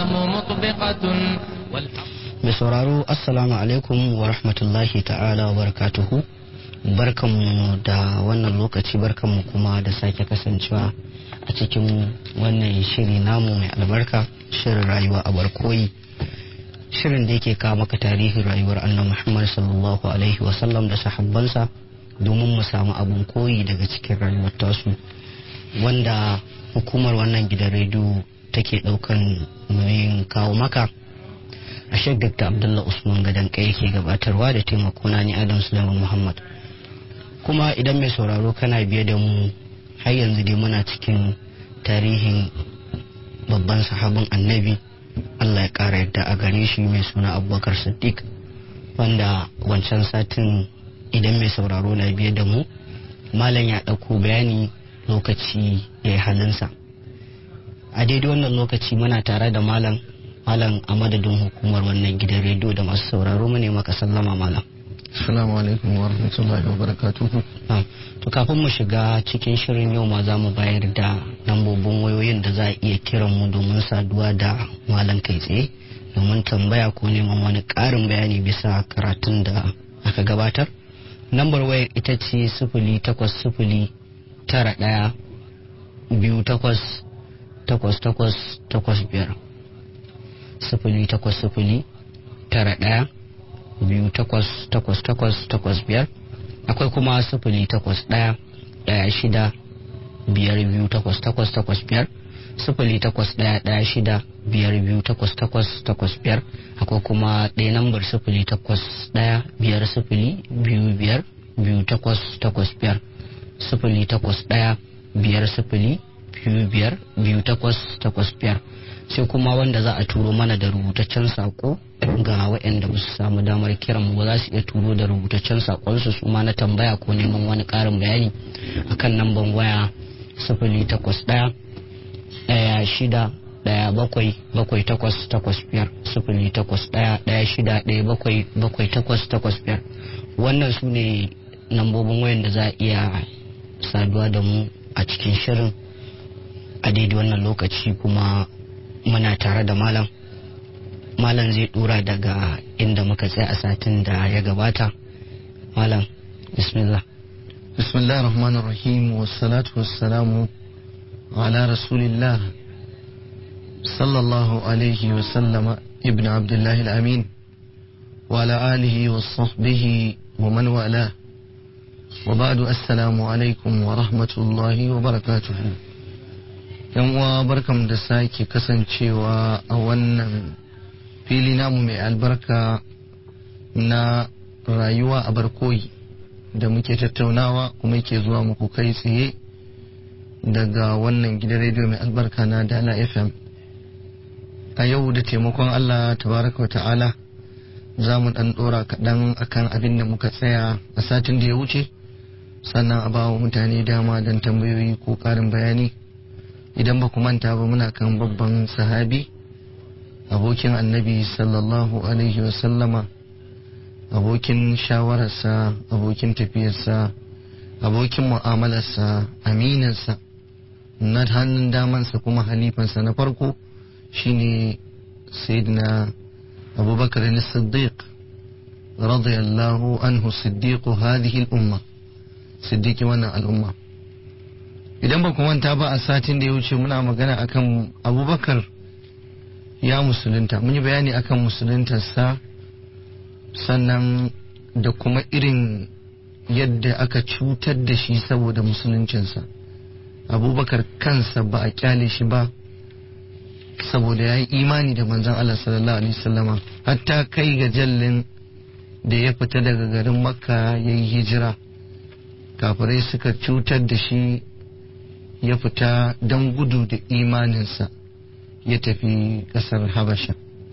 والأقلام مطبقة والحق mai sauraro assalamu alaikum wa rahmatullahi ta'ala wa barakatuhu barkanmu da wannan lokaci barkanmu kuma da sake kasancewa a cikin wannan shiri namu mai albarka shirin rayuwa a barkoyi shirin da yake kawo maka tarihin rayuwar annabi muhammad sallallahu alaihi wasallam da sahabbansa domin mu samu abun koyi daga cikin rayuwar tasu wanda hukumar wannan gidan rediyo take daukan nauyin kawo maka a shek dr abdullah usman gadon kai yake gabatarwa da taimako na ni adam sulaiman muhammad kuma idan mai sauraro kana biye da mu har yanzu dai muna cikin tarihin babban sahabin annabi allah ya kara yadda a gare shi mai suna abubakar siddiq wanda wancan satin idan mai sauraro na biye da mu malam ya ɗauko bayani lokaci ya yi halinsa a daidai wannan lokaci muna tare da malam malam a madadin hukumar wannan gidan rediyo da masu sauraro mu ne maka sallama malam Assalamu alaikum wa rahmatullahi wa barakatuhu. to kafin mu shiga cikin shirin yau ma za mu bayar da lambobin wayoyin da za a iya kiran mu domin saduwa da malam kai tsaye domin tambaya ko neman wani ƙarin bayani bisa karatun da aka gabatar lambar wayar ita ce sifili takwas sifili tara ɗaya biyu takwas takwas takwas takwas biyar sifili takwas sifili tara ɗaya biyu takwas takwas takwas takwas biyar akwai kuma sifili takwas ɗaya ɗaya shida biyar biyu takwas takwas takwas biyar sifili takwas ɗaya ɗaya shida biyar biyu takwas takwas takwas biyar akwai kuma ɗaya nambar sifili takwas ɗaya biyar sifili biyu biyar biyu takwas takwas biyar sifili takwas ɗaya biyar sifili biyu biyar biyu takwas takwas biyar sai kuma wanda za a turo mana da rubutaccen sako ga waɗanda ba su samu damar kiran mu ba za su iya turo da rubutaccen sakonsu su ma na tambaya ko neman wani ƙarin bayani akan namban waya sifili takwas ɗaya ɗaya shida ɗaya bakwai bakwai takwas takwas biyar sifili takwas ɗaya ɗaya shida ɗaya bakwai bakwai takwas takwas biyar wannan su ne lambobin wayan da za a iya saduwa da mu a cikin shirin a daidai wannan lokaci kuma muna tare da malam malam zai dura daga inda muka tsaya a satin da ya gabata malam bismillah bismillah rahman rahim wassalatu wassalamu ala rasulillah sallallahu alaihi wasallama ibn abdullahi al-amin wa ala alihi wa sahbihi wa man wala wa ba'du assalamu alaikum wa rahmatullahi wa barakatuhu yan uwa barkam da sake kasancewa a wannan fili namu mai albarka na rayuwa a barkoyi da muke tattaunawa kuma yake zuwa muku kai tsaye daga wannan gidan rediyo mai albarka na dala fm a yau da taimakon allah tabaraka wa ta'ala za mu dan dora kaɗan akan abin da muka tsaya a satin da ya wuce sannan a bawa mutane dama don tambayoyi ko ƙarin bayani idan ba ku manta ba muna kan babban sahabi abokin annabi sallallahu alaihi wasallama abokin shawararsa abokin tafiyarsa abokin mu'amalarsa aminansa na hannun damansa kuma halifansa na farko shine sayyidina abubakar siddiq radiyallahu anhu siddiqu hadhihi al-umma siddiqi wannan al'umma idan ba ku manta ba a satin da ya wuce muna magana akan abubakar ya musulunta mun yi bayani akan musuluntarsa sannan da kuma irin yadda aka cutar da shi saboda musuluncinsa abubakar kansa ba a kyale shi ba saboda ya yi imani da manzon Allah sallallahu alaihi wasallama hatta kai ga jallin da ya fita daga garin makka ya yi hijira kafirai suka cutar da shi ya fita don gudu da imaninsa ya tafi kasar habasha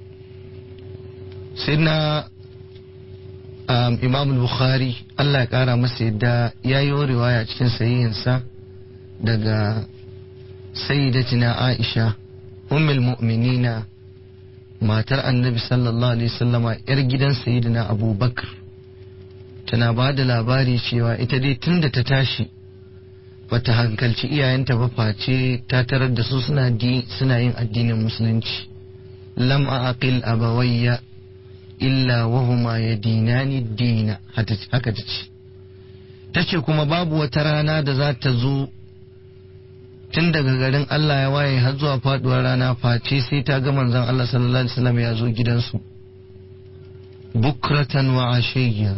sai na um, imam bukhari allah ya kara masa yadda ya yi riwaya cikin sahihinsa daga sayyidatina aisha ummul mu'minina matar annabi sallallahu alaihi wasallama yar gidan sayyidina abubakar tana ba da labari cewa ita dai tun da ta tashi bata hankalci iyayenta ba face ta tarar da su suna yin addinin musulunci lam aqil abawayya illa wahuma yadinani dina haka ta ce ta ce kuma babu wata rana da za ta zo tun daga garin Allah ya waye har zuwa faduwar rana face sai ta ga manzon Allah sallallahu alaihi wasallam ya zo gidansu bukratan wa ashiyya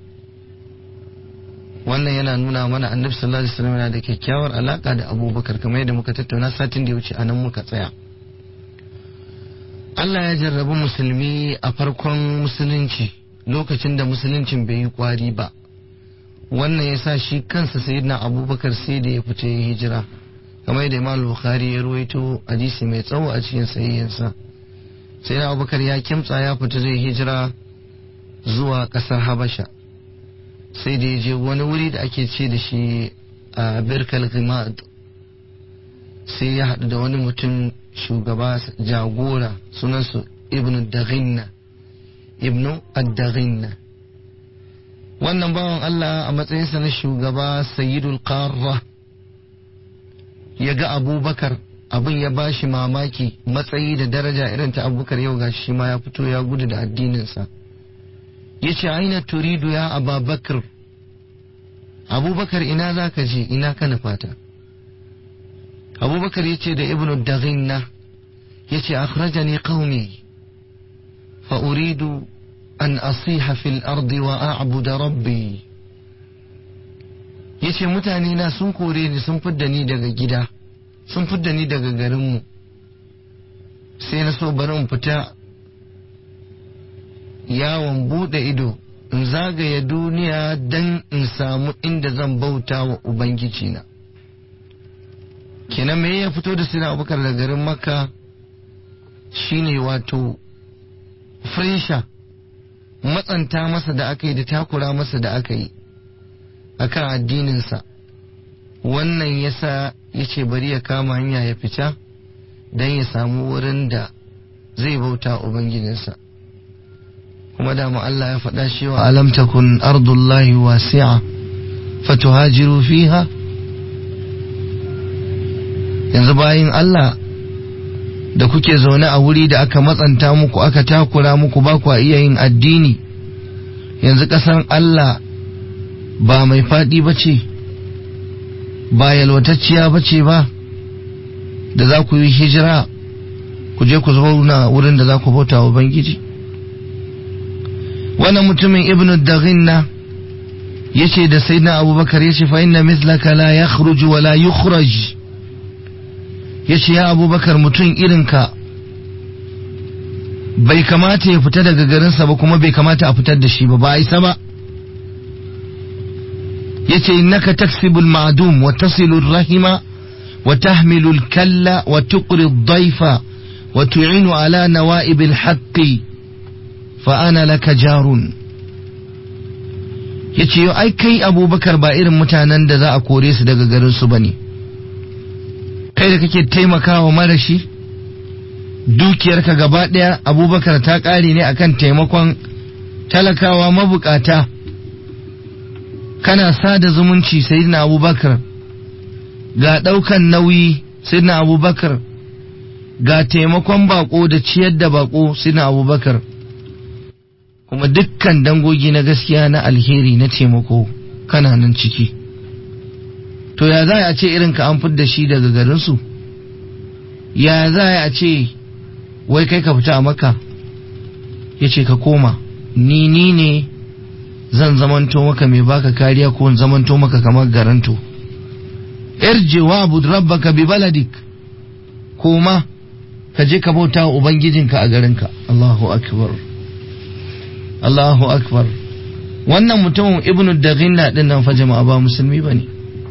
wannan yana nuna mana annabi sallallahu alaihi wasallam yana da kyakkyawar alaka da abubakar kamar yadda muka tattauna satin da ya wuce anan muka tsaya Allah ya jarrabi musulmi a farkon musulunci lokacin da musuluncin bai yi kwari ba wannan ya sa shi kansa sayyidina abubakar sai da ya fita ya hijira kamar yadda imam bukhari ya ruwaito hadisi mai tsawo a cikin sayayyansa sayyidina abubakar ya kimtsa ya fita zai hijira zuwa kasar habasha sai da ya je wani wuri da ake ce da shi a birkal gimad sai ya haɗu da wani mutum shugaba jagora sunansu ibnu daghinna ibnu ad-daghinna wannan bawan Allah a matsayinsa na shugaba sayyidul qarra ya ga abubakar abin ya ba shi mamaki matsayi da daraja irin ta abubakar yau ga shi ma ya fito ya gudu da addininsa ya ce aina turidu ya ababakar abubakar ina za ka je ina ka nufata abubakar ya ce da ibnu daghinna ya ce akhrajani qaumi fa uridu an asiha fil ardi wa a'buda rabbi yace mutane na sun kore ni sun fidda ni daga gida sun fidda ni daga garinmu sai na so bari in fita yawon bude ido in zagaya duniya dan in samu inda zan bauta wa ubangiji na kenan me ya fito da sina abubakar da garin makka shine wato fresha matsanta masa da aka yi da takura masa da aka yi a kan addininsa wannan yasa ya ce bari ya kama hanya ya fita don ya samu wurin da zai bauta ubangijinsa kuma da Allah ya faɗa cewa alam takun ardullahi wasi'a fatuhajiru fiha yanzu bayin Allah da kuke zaune a wuri da aka matsanta muku aka takura muku ba ku iya yin addini yanzu ƙasar Allah ba mai faɗi ba ce ba yalwatacciya ba ce ba da za ku yi hijira ku je ku zauna wurin da za ku bauta wa Ubangiji wannan mutumin ibn daghinna ya ce da sai na abubakar ya ce fa inna mislaka la ya wa la yukhraj ya ce ya abubakar mutum irinka bai kamata ya fita daga garinsa ba kuma bai kamata a fitar da shi ba ba a isa ba ya ce innaka taksibul ma'dum wa tasilul rahima wa tahmilul kalla wa tuqri dhaifa wa tu'inu ala nawa'ibil haqqi fa ana laka jarun ya ce ai kai abubakar ba irin mutanen da za a kore su daga garinsu ba ne kai da kake taimakawa marashi dukiyarka gaba ɗaya abubakar ta ƙare ne akan taimakon talakawa mabukata kana sada zumunci sayyidina abubakar ga ɗaukan nauyi sayyidina abubakar ga taimakon bako da ciyar da bako sayyidina abubakar kuma dukkan dangogi na gaskiya na alheri na taimako kana nan ciki to ya za a ce irin ka an fidda shi daga garinsu ya za a ce wai kai ka fita a maka ya ce ka koma ni ni ne zan zamanto maka mai baka kariya ko in zamanto maka kamar garanto irji wa abud rabbaka bi baladik koma ka je ka bauta wa ubangijinka a garinka Allahu akbar Allahu akbar wannan mutumin ibnu daghinna din nan fa jama'a ba musulmi bane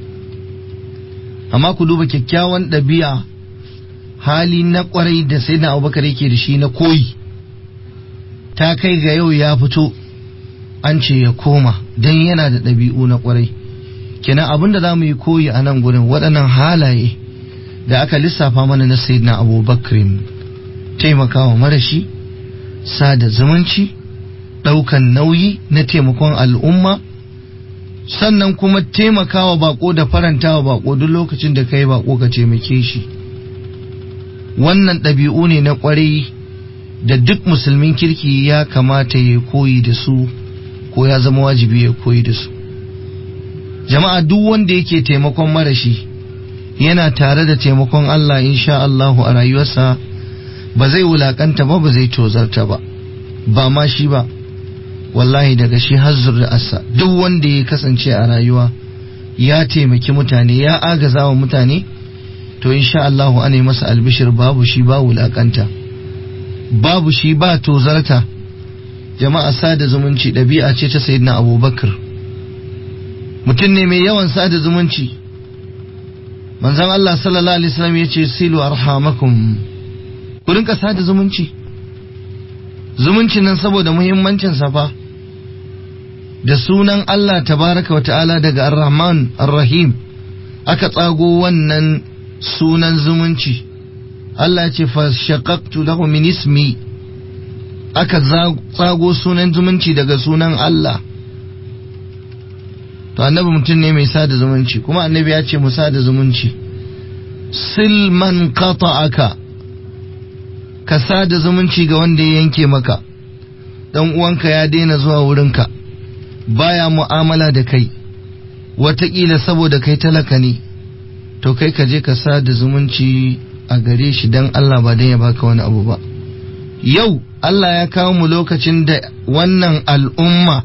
amma ku duba kyakkyawan ɗabi'a hali na kwarai da sai na abubakar yake da shi na koyi ta kai ga yau ya fito an ce ya koma don yana da ɗabi'u na kwarai kenan abinda za mu yi koyi a nan gurin waɗannan halaye da aka lissafa mana na sayyidina abubakar taimakawa marashi sada zumunci ɗaukan nauyi na taimakon al'umma sannan kuma taimakawa bako da farantawa bako duk lokacin da kai bako ka taimake shi wannan ɗabi'u ne na ƙwarai da duk musulmin kirki ya kamata ya koyi da su ko ya zama wajibi ya koyi da su jama'a duk wanda yake taimakon marashi yana tare da taimakon Allah insha Allahu a rayuwarsa ba zai wulakanta ba ba zai tozarta ba ba ma shi ba wallahi daga shi har zuri'arsa duk wanda ya kasance a rayuwa ya taimaki mutane ya agaza wa mutane to insha Allahu ana yi masa albishir babu shi ba wulakanta babu shi ba tozarta jama'a sada zumunci ɗabi'a ce ta sayyidina abubakar mutum ne mai yawan sada zumunci manzon Allah sallallahu alaihi wasallam ya ce silu arhamakum ku rinka sada zumunci zumuncin nan saboda muhimmancin fa da sunan Allah tabaraka wa ta'ala daga ar-rahman ar-rahim aka tsago wannan sunan zumunci Allah ce fa shaqaqtu lahu min ismi aka tsago sunan zumunci daga sunan Allah to annabi mutum ne mai sada zumunci kuma annabi ya ce mu sada zumunci silman qata'aka ka sada zumunci ga wanda ya yanke maka dan uwanka ya daina zuwa wurinka baya mu'amala da kai wataƙila saboda kai talaka ne to kai ka je ka sada zumunci a gare shi dan Allah ba dan ya baka wani abu ba yau Allah ya kawo mu lokacin da wannan al'umma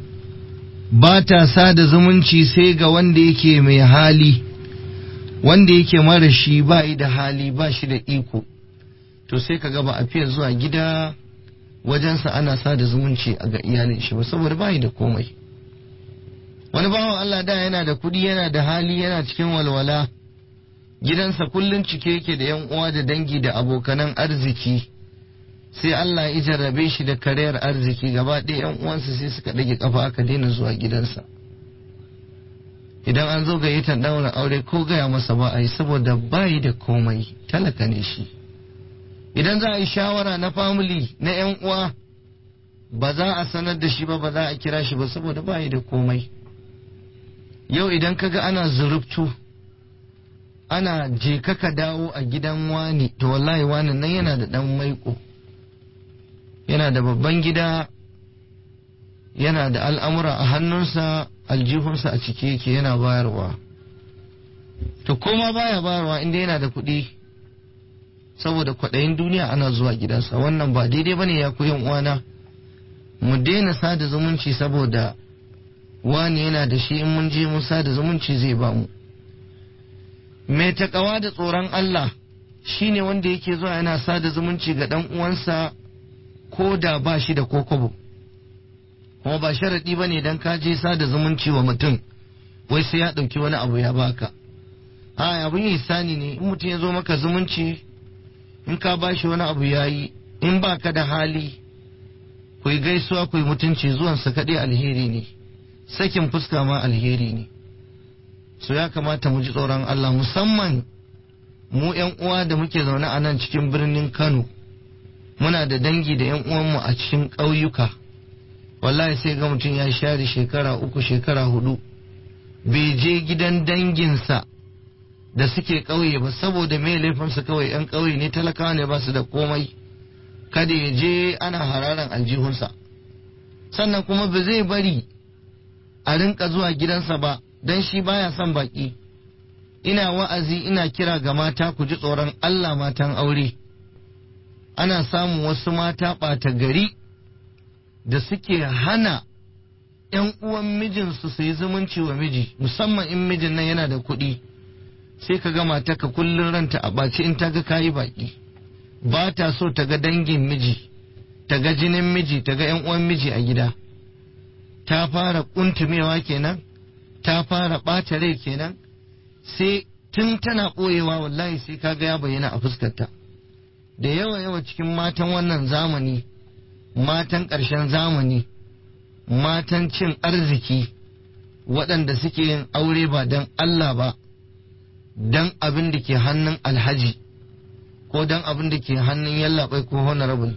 ba ta sada zumunci sai ga wanda yake mai hali wanda yake mara shi ba da hali ba shi da iko to sai ka ga ba a fiye zuwa gida wajensa ana sada zumunci a ga iyalin shi ba saboda ba da komai wani bawan Allah da yana da kudi yana da hali yana cikin walwala gidansa kullum cike yake da yan uwa da dangi da abokanan arziki sai Allah ya jarrabe shi da kariyar arziki gaba ɗaya yan uwansa sai suka ɗage kafa aka daina zuwa gidansa idan an zo gayyatar ɗaurin aure ko gaya masa ba a yi saboda bayi da komai talaka ne shi idan za a yi shawara na family na yan uwa ba za a sanar da shi ba ba za a kira shi ba saboda bayi da komai yau idan kaga ana zurubtu ana je ka dawo a gidan wani to wallahi wani nan yana da ɗan maiko yana da babban gida yana da al'amura a hannunsa aljihunsa a cike yake yana bayarwa to koma baya bayarwa inda yana da kuɗi saboda kwaɗayin duniya ana zuwa gidansa wannan ba daidai bane ya koyan uwana mu daina sada zumunci saboda wani yana da shi in mun je mun sada zumunci zai ba mu mai takawa da tsoron Allah shine wanda yake zuwa yana sada zumunci ga ɗan uwansa ko da ba shi da kokobo kuma ba sharaɗi ba ne don ka je sada zumunci wa mutum wai sai ya ɗauki wani abu ya baka a abin isani ne in mutum ya zo maka zumunci in ka ba shi wani abu ya yi in ba ka da hali ku yi gaisuwa ku yi mutunci zuwansa kaɗai alheri ne sakin fuska ma alheri ne so ya kamata mu ji tsoron Allah musamman mu 'yan uwa da muke zaune a nan cikin birnin Kano muna da dangi da yan uwanmu a cikin ƙauyuka wallahi sai ga mutum ya share shekara uku shekara hudu bai je gidan danginsa da suke ƙauye ba saboda mai laifinsu kawai yan ƙauye ne talakawa ne ba su da komai kada ya je ana hararan aljihunsa sannan kuma ba zai bari a rinka zuwa gidansa ba don shi baya son baki ina wa'azi ina kira ga mata ku ji tsoron Allah matan aure ana samun wasu mata ɓata gari da suke hana ‘yan uwan mijinsu su yi zumunci wa miji musamman in mijin nan yana da kuɗi sai ka ga mata ka kullum ranta a ɓaci in ta ga kayi baƙi ba ta so ta ga dangin miji ta ga jinin miji ta ga ‘yan uwan miji a gida ta fara ƙuntumewa kenan ta fara ɓata rai kenan sai tun tana ɓoyewa wallahi sai ka ga ya bayyana a fuskarta. da yawa yawa cikin matan wannan zamani matan ƙarshen zamani matan cin arziki waɗanda suke yin aure ba don Allah ba don abin da ke hannun alhaji ko don abin da ke hannun yallaɓai ko honorable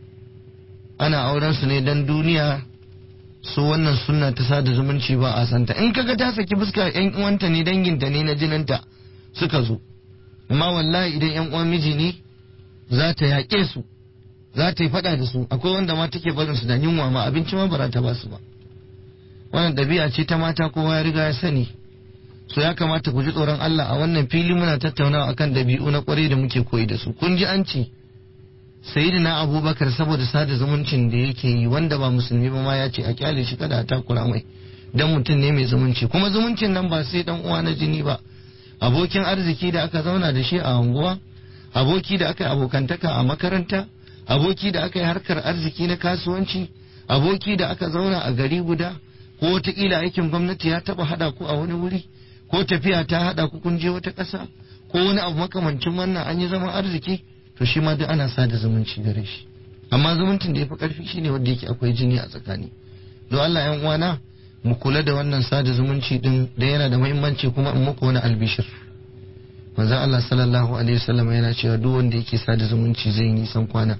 ana auren su ne don duniya su wannan sunna ta sada zumunci ba a santa in kaga ta saki fuska yan uwanta ne danginta ne na jininta suka zo amma wallahi idan yan uwan miji ne za ta yaƙe su za ta yi faɗa da su akwai wanda ma take barin su da yunwa ma abinci ma ba za ta ba su ba wannan ɗabi'a ce ta mata kowa ya riga ya sani so ya kamata ku ji tsoron Allah a wannan fili muna tattaunawa akan ɗabi'u na kwarai da muke koyi da su kun ji an ce sayyidina abubakar saboda sada zumuncin da yake yi wanda ba musulmi ba ma ya ce a kyale shi kada a takura mai dan mutum ne mai zumunci kuma zumuncin nan ba sai dan uwa na jini ba abokin arziki da aka zauna da shi a unguwa aboki da aka yi abokantaka a makaranta aboki da aka yi harkar arziki na kasuwanci aboki da aka zauna a gari guda ko wataƙila aikin gwamnati ya taɓa haɗa ku a wani wuri ko tafiya ta haɗa ku kun je wata ƙasa ko wani abu makamancin wannan an yi zaman arziki to shi ma duk ana sada zumunci gare shi amma zumuncin da ya fi ƙarfi shine wanda yake akwai jini a tsakani don Allah yan uwana mu kula da wannan sada zumunci din da yana da muhimmanci kuma in muku wani albishir manzon Allah sallallahu alaihi wasallam yana cewa duk wanda yake sada zumunci zai nisan kwana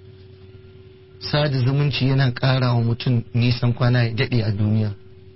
sada zumunci yana ƙara wa mutum nisan kwana ya daɗe a duniya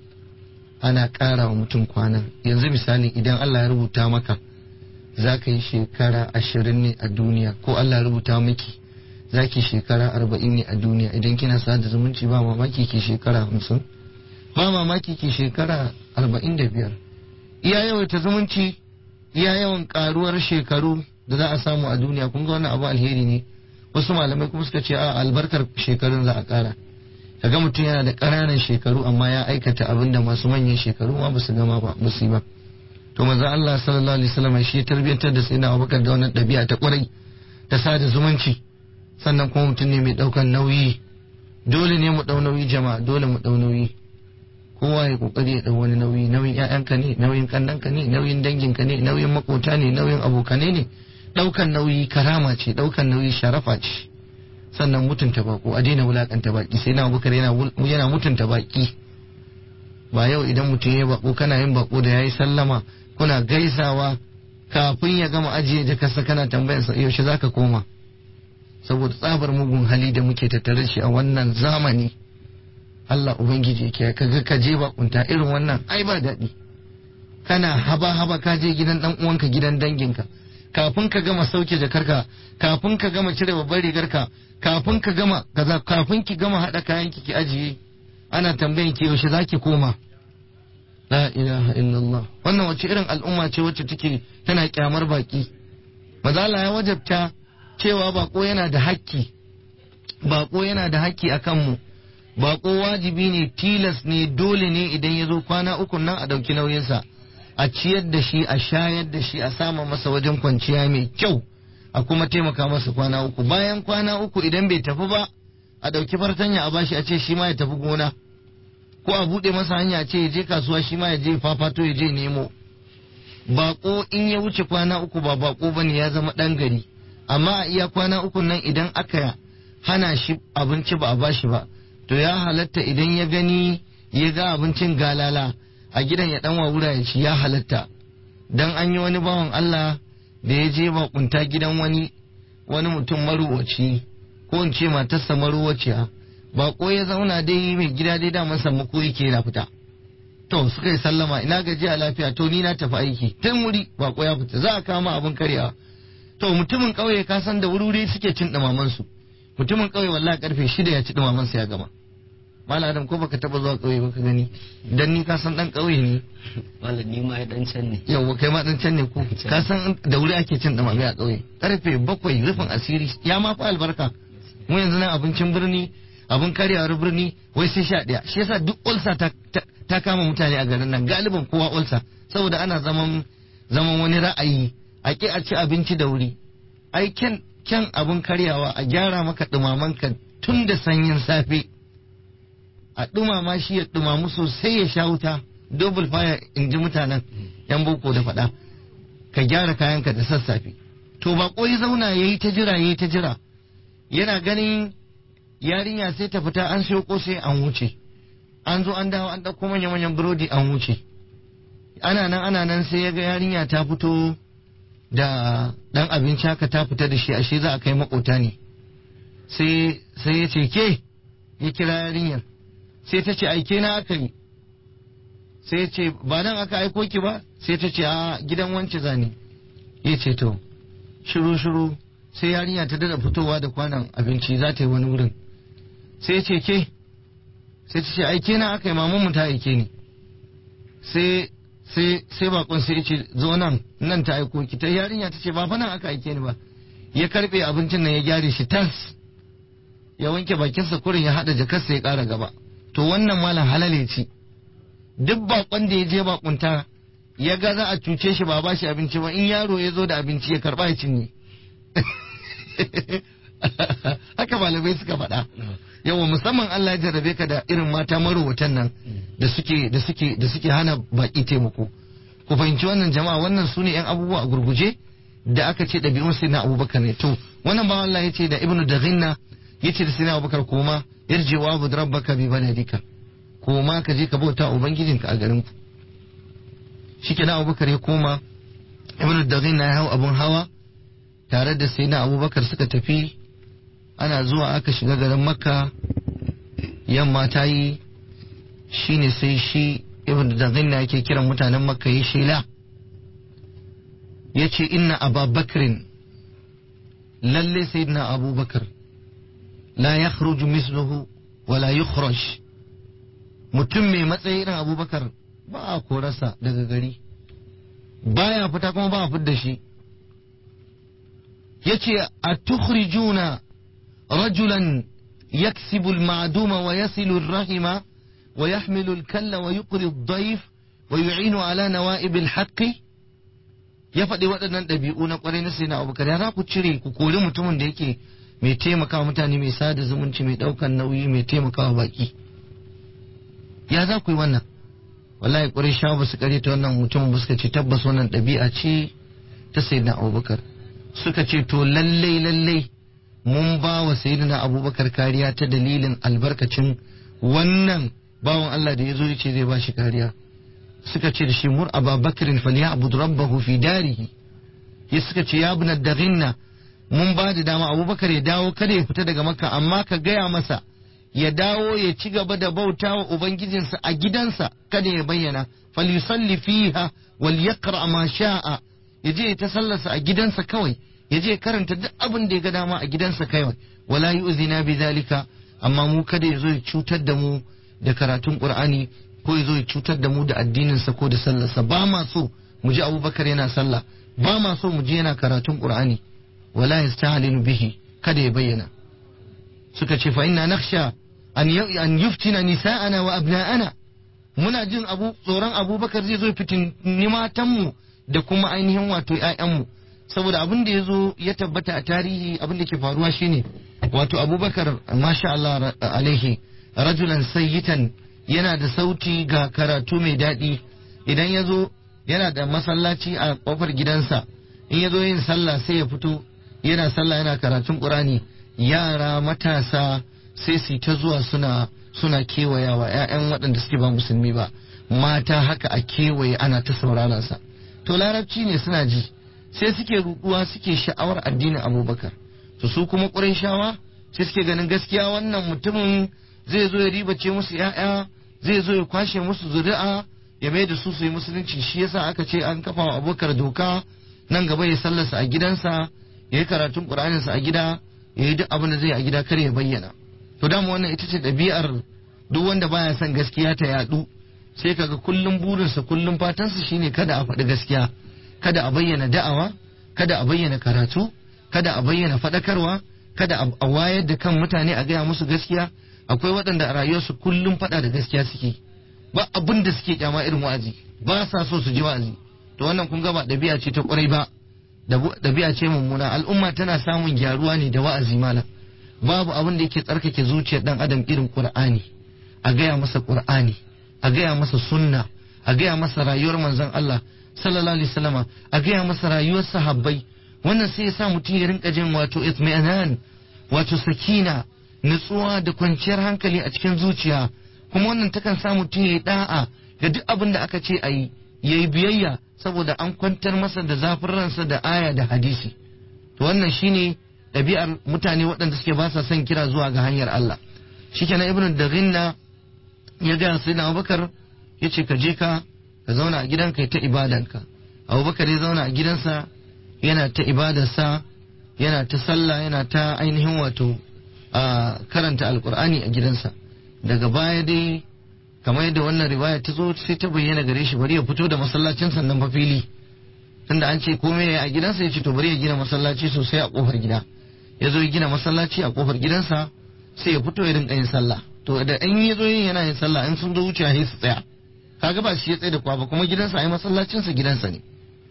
ana ƙara wa mutum kwana yanzu misali idan Allah ya rubuta maka za ka yi shekara ashirin ne a duniya ko Allah ya rubuta miki za ki shekara arba'in ne a duniya idan kina sada zumunci ba mamaki ki shekara hamsin ba mamaki ki shekara arba'in da biyar iya yawaita zumunci iya yawan karuwar shekaru da za a samu a duniya kun ga wannan abu alheri ne wasu malamai kuma suka ce a albarkar shekarun za a kara kaga mutum yana da ƙananan shekaru amma ya aikata abin da masu manyan shekaru ma basu gama ba musu ba to manzo Allah sallallahu alaihi wasallam shi ya tarbiyantar da sayyidina Abubakar da wannan ɗabi'a ta ƙwarai ta sada zumunci sannan kuma mutum ne mai ɗaukan nauyi dole ne mu ɗau nauyi jama'a dole mu ɗau nauyi kowa ya kokari ya ɗau wani nauyi nauyin ƴaƴanka ne nauyin kannanka ne nauyin danginka ne nauyin makota ne nauyin abokanai ne ɗaukan nauyi karama ce ɗaukan nauyi sharafa ce sannan mutunta bako a daina wulakanta baki sai na bukar yana yana mutunta baki ba yau idan mutum ya bako kana yin bako da yayi sallama kuna gaisawa kafin ya gama ajiye jakarsa kana tambayar sa yaushe zaka koma saboda tsabar mugun hali da muke tattare shi a wannan zamani Allah ubangiji yake kaga ka je bakunta irin wannan ai ba daɗi kana haba haba ka je gidan dan uwanka gidan danginka kafin ka gama sauke jakarka kafin ka gama cire babbar rigarka kafin ka gama kaza kafin ki gama hada kayan ki ki ajiye ana tambayan ki yaushe zaki koma la ilaha illallah wannan wace irin al'umma ce wacce take tana kyamar baki mazala ya wajabta cewa bako yana da hakki bako yana da hakki a kanmu bako wajibi ne tilas ne dole ne idan ya zo kwana uku nan a ɗauki nauyinsa a ciyar da shi a shayar da shi a sama masa wajen kwanciya mai kyau a kuma taimaka masa kwana uku bayan kwana uku idan bai tafi ba a ɗauki fartanya a bashi a ce shi ma ya tafi gona ko a buɗe masa hanya a ce ya je kasuwa shi ma ya je fafato ya je nemo bako in ya wuce kwana uku ba bako bane ya zama ɗan gari amma a iya kwana uku nan idan aka hana shi abinci ba a bashi ba to ya halatta idan ya gani ya ga abincin galala a gidan ya dan wawura ya ci ya halatta dan an yi wani bawan Allah da ya je bakunta gidan wani wani mutum maruwaci ko in ce matarsa maruwaciya bako ya zauna dai mai gida dai daman sammako yake yana fita to suka yi sallama ina gaji a lafiya to ni na tafi aiki tun wuri bako ya fita za a kama abin karyawa to mutumin kauye ka san da wuri suke cin dumaman su mutumin kauye wallahi karfe shida ya ci dumaman sa ya gama Malam Adam ko baka taba zuwa kauye baka gani dan ni ka san dan kauye ne Malam ni ma dan can ne. yawa kai ma dan can ne ko ka san da wuri ake cin dumame a kauye karfe bakwai rufin asiri ya ma fa albarka mu yanzu nan abincin birni abin karyawar birni wai sai sha ɗaya shi yasa duk ulsa ta, ta, kama mutane a garin nan galiban kowa ulsa saboda ana zaman zaman wani ra'ayi a ki a ci abinci da wuri ai kyan kyan abin karyawa a gyara maka dumamanka tun da sanyin safe a dumama shi ya dumamu sosai ya sha wuta double fire in ji mutanen yan boko da faɗa ka gyara kayanka da sassafe to ba ya zauna ya yi ta jira ya yi ta jira yana ganin yarinya sai ta fita an siyo kosai an wuce an zo an dawo an ɗauko manya-manyan burodi an wuce ana nan ana nan sai ya ga yarinya ta fito da ɗan abinci haka ta fita da shi ashe za a kai makota ne sai sai ya ce ke ya kira yarinyar sai ta ce aike na aka yi sai ya ce ba nan aka aiko ki ba sai ta ce a gidan wance zane ya ce to shiru shiru sai yarinya ta dada fitowa da kwanan abinci za ta yi wani wurin sai ce ke sai ta ce aike na aka yi mamanmu ta aike ni sai sai sai bakon sai ce zo nan nan ta aiko ki ta yarinya ta ce ba fa nan aka aike ni ba ya karbe abincin nan ya gyare shi tas ya wanke bakinsa kurin ya hada jakarsa ya kara gaba to wannan malam halale ce duk bakon da ya je bakunta ya ga za a cuce shi ba ba shi abinci ba in yaro ya zo da abinci ya karba ya cinye haka malamai suka faɗa yawa musamman Allah ya jarrabe ka da irin mata marowatan nan da suke da suke da suke hana baki taimako ku fahimci wannan jama'a wannan su ne yan abubuwa a gurguje da aka ce ɗabi'un sai na abubakar ne to wannan ba Allah ya ce da ibnu daghinna ya ce da sai na abubakar koma yarje wa abu rabbaka bi baladika koma ka je ka bauta ubangijinka a garin ku shike na abubakar ya koma ibnu daghinna ya hau abun hawa tare da sai na abubakar suka tafi ana zuwa aka shiga garin makka yamma ta yi shine sai shi ibn daghinna yake kiran mutanen makka ya shela ya ce inna ababakrin lalle sayyidina abubakar la ya misluhu wala yukhraj mutum mai matsayi irin abubakar ba a korarsa daga gari baya fita kuma ba a fidda shi yace a tukhrijuna rajulan yaksibu al-ma'duma wa yasilu ar-rahima wa yahmilu al-kalla wa yuqri ad-dayf wa yu'inu ala nawa'ib al-haqq ya faɗi waɗannan ɗabi'u na ƙwarai na sai na abubakar ya za ku cire ku kori mutumin da yake mai taimakawa mutane mai sada zumunci mai ɗaukan nauyi mai taimakawa baki ya za ku yi wannan wallahi ƙwarai sha ba su ta wannan mutumin ba suka ce tabbas wannan ɗabi'a ce ta sai na abubakar suka ce to lallai lallai mun ba wa sayyidina abubakar kariya ta dalilin albarkacin wannan bawan Allah da ya zo ce zai ba shi kariya suka ce da shi mur ababakarin falyabud rabbahu fi darihi ya suka ce ya ibn daghinna mun ba da dama abubakar ya dawo kada ya fita daga makka amma ka gaya masa ya dawo ya ci gaba da bauta wa ubangijinsa a gidansa kada ya bayyana falyusalli fiha wal yaqra ma sha'a ya je ya ta sallarsa a gidansa kawai ya je karanta duk abin da ya ga dama a gidansa kawai wala yu'zina bi zalika amma mu kada ya zo ya cutar da mu da karatun qur'ani ko ya zo ya cutar da mu da addininsa ko da sallarsa ba ma so mu ji abubakar yana sallah ba ma so mu ji yana karatun qur'ani wala yastahalinu bihi kada ya bayyana suka ce fa inna nakhsha an an yuftina nisa'ana wa abna'ana muna jin abu tsoron abubakar zai zo fitin matanmu da kuma ainihin wato 'ya'yanmu saboda abin da ya zo ya tabbata a tarihi abin da ke faruwa shine wato abubakar masha Allah alaihi rajulan sayyitan yana da sauti ga karatu mai daɗi idan ya zo yana da masallaci a ƙofar gidansa in ya zo yin sallah sai ya fito yana sallah yana karatun ƙurani yara matasa sai su ta zuwa suna suna kewayawa 'ya'yan waɗanda suke ba musulmi ba mata haka a kewaye ana ta sauraron sa to larabci ne suna ji sai suke ruɗuwa suke sha'awar addinin abubakar to su kuma ƙurayshawa sai suke ganin gaskiya wannan mutumin zai zo ya ribace musu ‘ya'ya zai zo ya kwashe musu zuri'a ya mai da su su yi musulunci shi yasa aka ce an kafa wa abokar doka nan gaba ya sallarsa a gidansa ya yi karatun ƙur'aninsa a gida ya yi duk abin da zai a gida kar ya bayyana to dama wannan ita ce ɗabi'ar duk wanda baya son gaskiya ta yaɗu sai kaga kullum burinsa kullum fatansa shine kada a faɗi gaskiya kada a bayyana da'awa kada a bayyana karatu kada a bayyana faɗakarwa kada a wayar da kan mutane a gaya musu gaskiya akwai waɗanda a rayuwarsu kullum faɗa da gaskiya suke ba abin da suke kyama irin wa'azi ba sa so su ji wa'azi to wannan kun ga ba ɗabi'a ce ta ƙwarai ba ɗabi'a ce mummuna al'umma tana samun gyaruwa ne da wa'azi malam babu abin da yake tsarkake zuciyar ɗan adam irin ƙur'ani a gaya masa ƙur'ani a gaya masa sunna a gaya masa rayuwar manzon Allah sallallahu alaihi wasallama a gaya masa rayuwar sahabbai wannan sai ya sa mutum ya rinka jin wato itmi'anan wato sakina nutsuwa da kwanciyar hankali a cikin zuciya kuma wannan takan sa mutum ya yi da'a ga duk abin da aka ce a yi ya yi biyayya saboda an kwantar masa da zafin ransa da aya da hadisi to wannan shine ɗabi'ar mutane waɗanda suke ba sa son kira zuwa ga hanyar Allah shikenan ibnu daghinna ya ga sai na Abubakar ya ce ka je ka ka zauna a gidanka ta ibadanka Abubakar ya zauna a gidansa yana ta ibadarsa yana ta sallah yana ta ainihin wato a karanta alkur'ani a gidansa daga baya dai kamar yadda wannan riwaya ta zo sai ta bayyana gare shi bari ya fito da masallacin sannan fa fili tunda an ce komai ya a gidansa ya ce to bari ya gina masallaci sosai a kofar gida ya zo ya gina masallaci a kofar gidansa sai ya fito ya rinka yin sallah to da in ya zo yin yana yin sallah in sun zo wuce sai su tsaya kaga ba shi ya tsaye da kwa ba kuma gidansa ai masallacinsa gidansa ne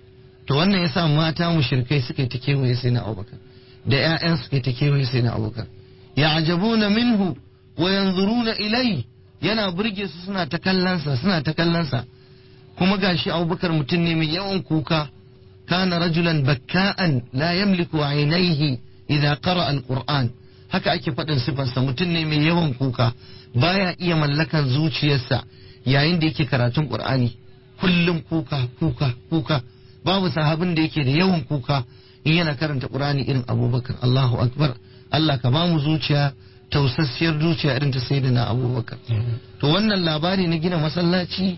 to wannan yasa mata mushrikai suka yi ta kewaye sai na abubakar da ƴaƴan suka yi ta kewaye sai na abubakar ya'jabuna minhu wa yanzuruna ilai yana burge su suna ta kallonsa suna ta kallonsa kuma gashi abubakar mutum ne mai yawan kuka kana rajulan bakka'an la yamliku ainihi idza qara alquran haka ake faɗin sifarsa mutum ne mai yawan kuka baya iya mallakan zuciyarsa yayin da yake karatun qur'ani kullum kuka kuka kuka babu sahabin da yake da yawan kuka in yana karanta qur'ani irin abubakar Allahu akbar Allah ka bamu zuciya tausassiyar zuciya irin ta sayyidina abubakar to wannan labari na gina masallaci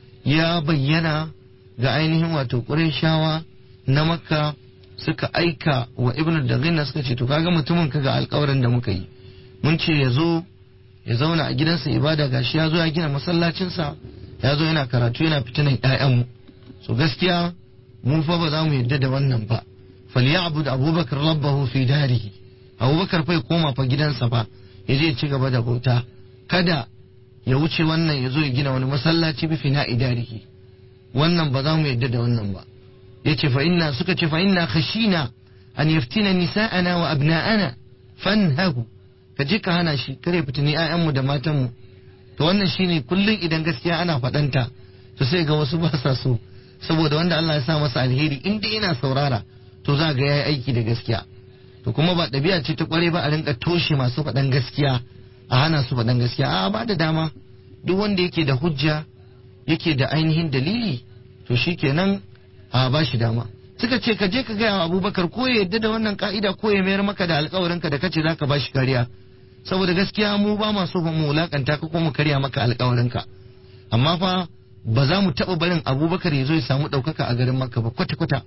ya bayyana ga ainihin wato ƙurayshawa na makka suka aika wa ibnu daghina suka ce to kaga mutumin kaga alƙawarin da muka yi mun ce ya zo ya zauna a gidansa ibada gashi ya zo ya gina masallacinsa ya zo yana karatu yana fitinan ƴaƴanmu so gaskiya mu fa ba za mu yadda da wannan ba falyabud abubakar rabbahu fi darihi abubakar fa ya koma fa gidansa fa ya je ci gaba da bauta kada ya wuce wannan ya zo ya gina wani masallaci bi fina idarihi wannan ba za mu yadda da wannan ba yace fa inna suka ce fa inna khashina an yaftina nisa'ana wa abna'ana fanhahu ka je ka hana shi kare fitini ƴaƴanmu da matanmu to wannan shine kullun idan gaskiya ana faɗanta to sai ga wasu ba sa so saboda wanda Allah ya sa masa alheri in dai yana saurara to za ga yayi aiki da gaskiya to kuma ba ɗabi'a ce ta kware ba a rinka toshe masu faɗan gaskiya a hana su faɗan gaskiya a ba da dama duk wanda yake da hujja yake da ainihin dalili to shikenan a ba shi dama suka ce ka je ka gaya wa abubakar ko ya yadda da wannan ka'ida ko ya mayar maka da alkawarinka da kace zaka ba shi kariya saboda gaskiya mu ba ma so mu wulakanta ka ko mu karya maka alkawarinka amma fa ba za mu taɓa barin abubakar ya zo ya samu ɗaukaka a garin makka ba kwata-kwata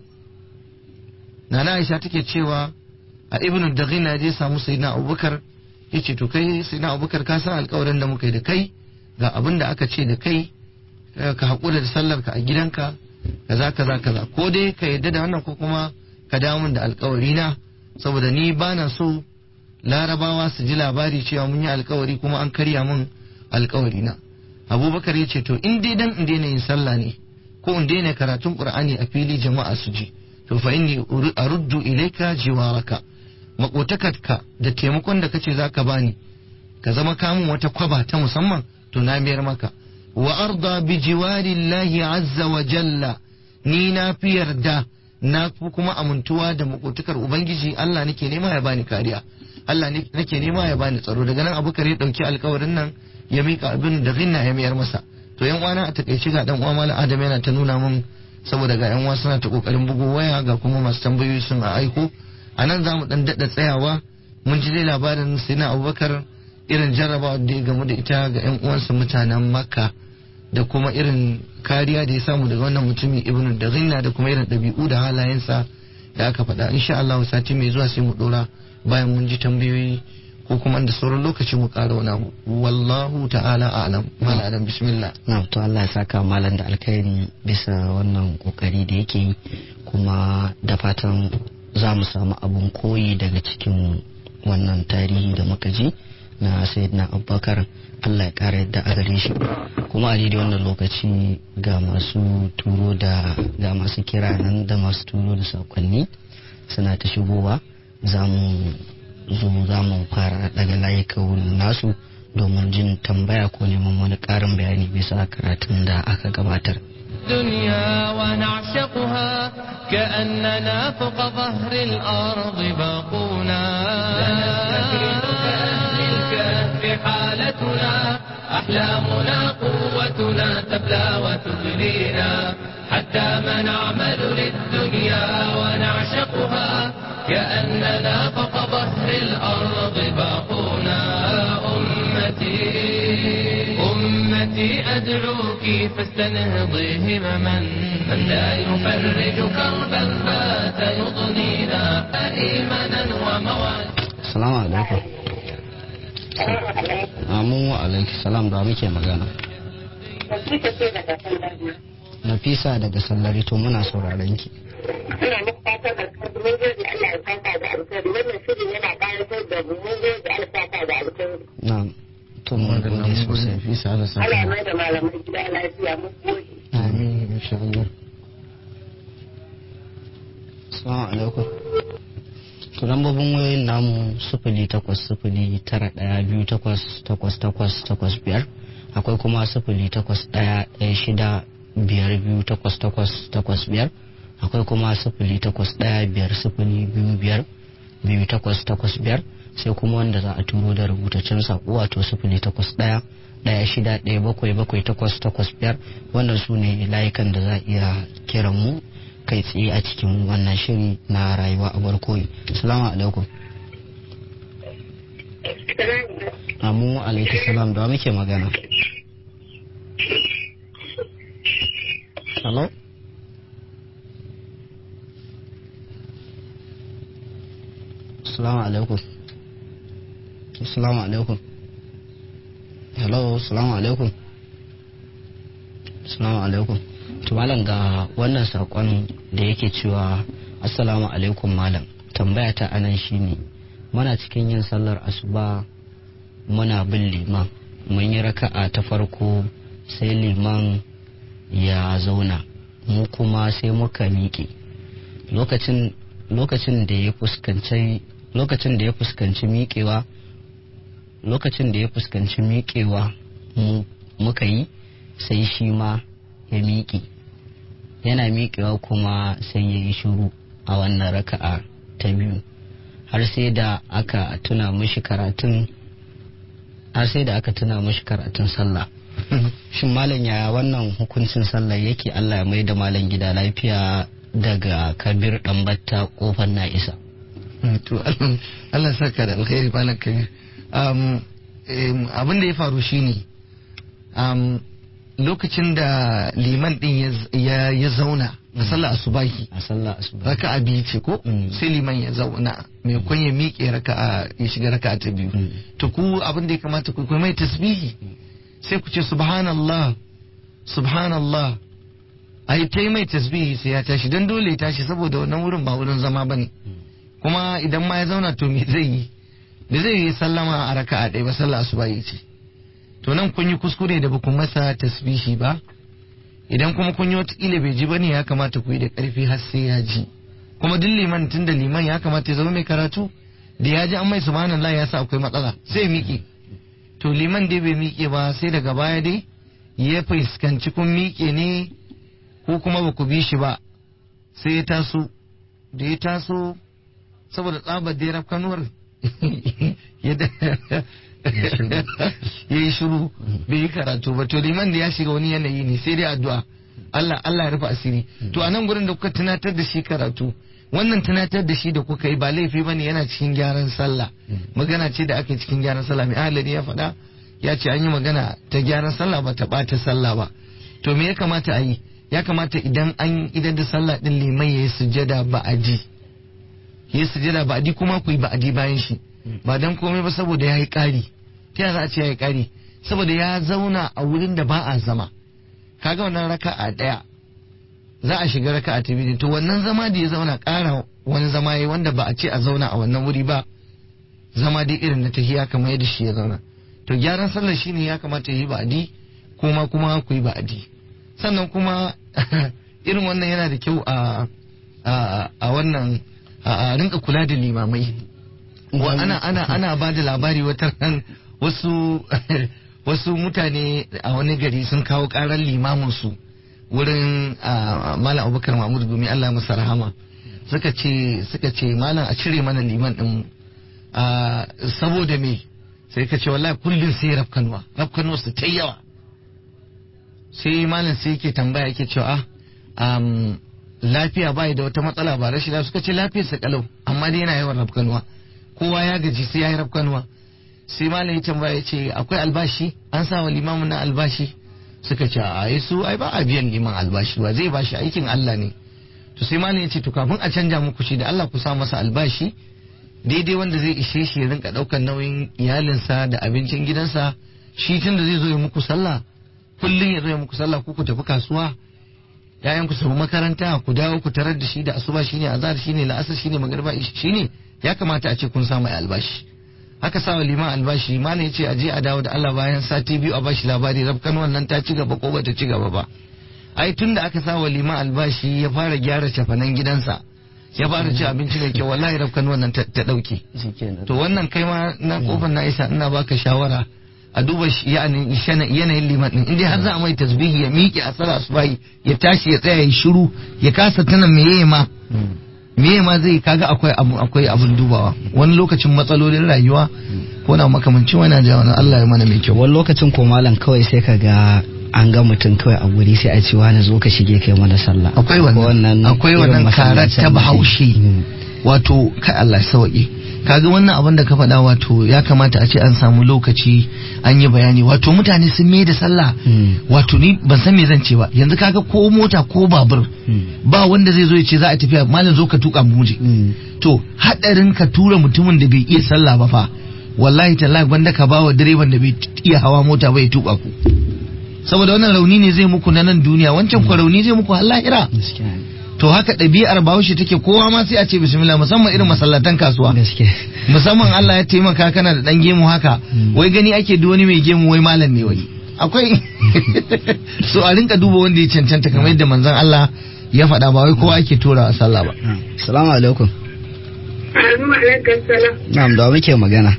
nana aisha take cewa a ibn daghina je samu sayyidina abubakar ya ce to kai sayyidina abubakar ka san alkawarin da muka yi da kai ga abin da aka ce da kai ka haƙura da sallar ka a gidanka kaza kaza kaza ko dai ka yadda da wannan ko kuma ka dawo min da alkawari na saboda ni bana so larabawa su ji labari cewa mun yi alkawari kuma an karya min alkawari na abubakar ya ce to in dai dan in daina yin sallah ne ko in daina karatun qur'ani a fili jama'a su ji to fa inni aruddu ilayka jiwaraka makotakarka da taimakon da kace zaka bani ka zama kamun wata kwaba ta musamman to na mayar maka wa arda bi jiwarillahi azza wa jalla ni na fi yarda na fi kuma amintuwa da makotakar ubangiji Allah nake nema ya bani kariya Allah nake nema ya bani tsaro daga nan abubakar ya dauki alkawarin nan ya mika abin da zinna ya mayar masa to yan uwana a takaice ga dan uwa malam adam yana ta nuna mun saboda ga yan uwa suna ta kokarin bugo waya ga kuma masu tambayoyi sun a aiko a nan za mu dan daɗa tsayawa mun ji dai labarin sina abubakar irin jarrabawa da ya gamu da ita ga yan uwansa mutanen makka da kuma irin kariya da ya samu daga wannan mutumin ibnu da zinna da kuma irin ɗabi'u da halayensa da aka faɗa insha Allah sati mai zuwa sai mu dora bayan mun ji tambayoyi ko kuma da sauran lokaci mu ƙara wani abu wallahu ta'ala a'lam malam adam bismillah na to Allah ya saka malam da alkhairi bisa wannan kokari da yake yi kuma da fatan za mu samu abun koyi daga cikin wannan tarihi da muka ji na sayyidina abubakar Allah ya kara yadda a gare shi kuma a daidai wannan lokaci ga masu turo da ga masu kira nan da masu turo da sakonni suna ta shigowa za mu zo za mu fara daga layukan nasu domin jin tambaya ko neman wani karin bayani bisa karatun da aka gabatar الدنيا ونعشقها كأننا فوق ظهر الأرض باقونا سنستفيد كأهل الكهف حالتنا أحلامنا قوتنا تبلى وتغنينا حتى ما نعمل للدنيا ونعشقها كأننا فوق ظهر الأرض باقونا أمتي أمتي أدعوك فاستنهضي همما من لا يفرج كربا بات يضنينا إيمانا ومواد Salamu alaikum. Amu wa alaikum salam da muke magana. Nafisa daga sallari to muna sauraron ki. Ina muku fatan alkhairi mun gode Allah ya saka da alkhairi wannan shirin yana ƙayatar da mu mun gode Allah ya saka da alkhairi. Na to mun gode sosai. Fisa Allah sa. Allah ya mai da malamai gida lafiya mun gode. Amin insha Allah. Assalamu alaikum. To lambobin wayoyin namu sifili takwas sifili tara ɗaya biyu takwas takwas takwas takwas biyar akwai kuma sifili takwas ɗaya ɗaya shida biyar biyu takwas takwas takwas biyar akwai kuma sifili takwas ɗaya biyar sifili biyu biyar biyu takwas takwas biyar sai kuma wanda za a turo da rubutaccen saƙo wato sifili takwas ɗaya ɗaya shida ɗaya bakwai bakwai takwas takwas biyar wannan su ne layukan da za a iya kiran mu kai tsaye a cikin wannan shiri na rayuwa a barkoyi salamu alaikum amu alaikum salam da wa muke magana hello salamu alaikum salamu alaikum hello salamu alaikum salamu alaikum to malam ga wannan sakon da yake cewa assalamu alaikum malam tambaya ta anan shine muna cikin yin sallar asuba muna bin liman mun yi raka'a ta farko sai liman ya zauna mu kuma sai muka miƙe lokacin lokacin da ya fuskanci lokacin da ya fuskanci miƙewa lokacin da ya fuskanci miƙewa mu muka yi sai shi ma ya miƙe yana miƙewa kuma sai ya yi shuru a wannan raka'a ta biyu har sai da aka tuna mishi karatun har sai da aka tuna mishi karatun sallah shin malam ya wannan hukuncin sallah yake Allah ya mai da malam gida lafiya daga kabir ɗanbatta kofar na isa to Allah- Allah saka da alkhairi malam kabir um, em, abin da ya faru shine um, lokacin da liman din ya z- ya, ya zauna a sallar asubahi a sallah asuba raka'a biyu ce ko Mm. sai liman ya zauna mai kun ya miƙe raka'a ya shiga raka'a ta biyu Mm. to ku abin da ya kamata ku ku mai tasbihi sai ku ce subhanallah subhanallah ai ta yi mai tasbihi sai ya tashi don dole ya tashi saboda wannan wurin ba wurin zama bane kuma idan ma ya zauna to me zai yi da zai yi sallama a raka'a ɗaya ba sallah asuba yi ce to nan kun yi kuskure da ba ku masa tasbihi ba idan kuma kun yi watakila bai ji ba ne ya kamata ku yi da ƙarfi har sai ya ji kuma duk liman tun da liman ya kamata ya zama mai karatu da ya ji an mai subhanallah ya sa akwai matsala sai ya miƙe to liman dai bai miƙe ba sai daga baya dai ya fuskanci kun miƙe ne ko kuma ba ku bi shi ba sai ya taso da ya taso saboda tsabar da ya rafkanuwar ya da- ya yi shiru bai yi karatu ba to liman da ya shiga wani yanayi ne sai dai addu'a Allah Allah ya rufe asiri to a nan gurin da kuka tunatar da shi karatu wannan tunatar da shi da kuka yi ba laifi bane yana cikin gyaran sallah magana ce da aka yi cikin gyaran sallah mai ahalari ya faɗa ya ce an yi magana ta gyaran sallah ba ta ɓata sallah ba to me ya kamata a yi ya kamata idan an idan da sallah din liman ya yi sujjada ba a ji ya yi sujjada ba a ji kuma ku yi ba a ji bayan shi ba dan komai ba saboda ya yi ƙari ta yaya za a ce ya yi ƙari saboda ya zauna a wurin da ba a zama kaga wannan raka'a ɗaya za a shiga raka'a ta biyu to wannan zama da ya zauna ƙara wani zama ya wanda ba a ce a zauna a wannan wuri ba zama dai irin na tahiya kamar yadda shi ya zauna to gyaran sallar shine ya kamata ya yi ba'adi kuma kuma ku yi ba'adi sannan kuma irin wannan yana da kyau a a a wannan a a rinka kula da limamai wa ana ana ana ba da labari wata ran wasu wasu mutane a wani gari sun kawo karar limamin su wurin ah, malam abubakar mahmud gumi allah masa rahama suka ce suka ce malam a cire mana liman din ah, saboda me sai ka ce wallahi kullum sai rafkanuwa rafkanuwa su ta yawa sai malam sai yake tambaya yake cewa ah, um, lafiya bai da wata matsala ba rashin lafiya suka ce lafiyarsa kalau amma dai yana yawan rafkanuwa kowa ya gaji sai ya yi rafkanuwa sai malam ya tambaya ya ce akwai albashi an sa wa limamin na albashi suka ce a ai su ai ba a biyan liman albashi ba zai bashi aikin Allah ne to sai malam ya ce to kafin a canja muku shi da Allah ku sa masa albashi daidai wanda zai ishe shi ya rinka daukar nauyin iyalinsa da abincin gidansa shi tun da zai zo ya muku sallah kullum ya zo ya muku sallah ku ku tafi kasuwa yayan ku samu makaranta ku dawo ku tarar da shi da asuba shine azhar shine la'asar shine magriba shine ya kamata a ce kun samu albashi haka sawa liman albashi malam ya ce a je a dawo da Allah bayan sati biyu a bashi labari rabkan wannan ta ci gaba ko bata ci gaba ba ai tun da aka sawa liman albashi ya fara gyara cafanan gidansa ya fara ci abinci mai kyau wallahi rabkan wannan ta dauke to wannan kai ma na kofar na isa ina baka shawara a duba yanayin liman din inda har za a mai tasbihi ya miƙe a tsara asubahi ya tashi ya tsaya ya shiru ya kasa tana meye ma meye ma zai kaga akwai abu akwai abun dubawa wani lokacin matsalolin rayuwa ko na makamancin wani da wani Allah ya mana mai kyau wani lokacin ko malam kawai sai ka ga an ga mutum kawai a guri sai a ce wani zo ka shige kai mana sallah akwai wannan akwai wannan karar ta bahaushe wato kai Allah sauki kaga wannan abin da ka faɗa wato ya kamata a ce an samu lokaci an yi bayani wato mutane sun mai da sallah wato ni ban san me zan ce ba yanzu kaga ko mota ko babur ba wanda zai zo ya ce za a tafiya malam zo ka tuka mu je to hadarin ka tura mutumin da bai iya sallah ba fa wallahi tallahi banda ka bawa direban da bai iya hawa mota ba ya tuka ku saboda wannan rauni ne zai muku na nan duniya wancan ku rauni zai muku har lahira to haka ɗabi'ar bahaushe take kowa ma sai a ce bismillah musamman irin masallatan kasuwa musamman Allah ya taimaka kana da ɗan gemu haka wai gani ake duk wani mai gemu wai malam ne wai akwai so a rinka duba wanda ya cancanta kamar yadda manzon Allah ya faɗa ba wai kowa ake tora a sallah ba assalamu alaikum Assalamu alaikum salam. na'am da muke magana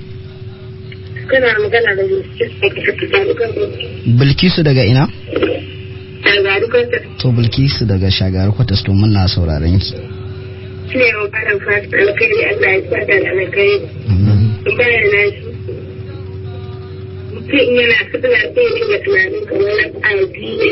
Kana magana da Bilkisu bilkisu daga ina daga Dukansa. to bilkisu daga shagarar kwatas to muna sauraron ki Shi ne maganar fata alkhairi Allah ya saka da alkhairi. Bayan na shi. Mutum yana sallah sai ya dinga tunanin kamar na a biyu ne.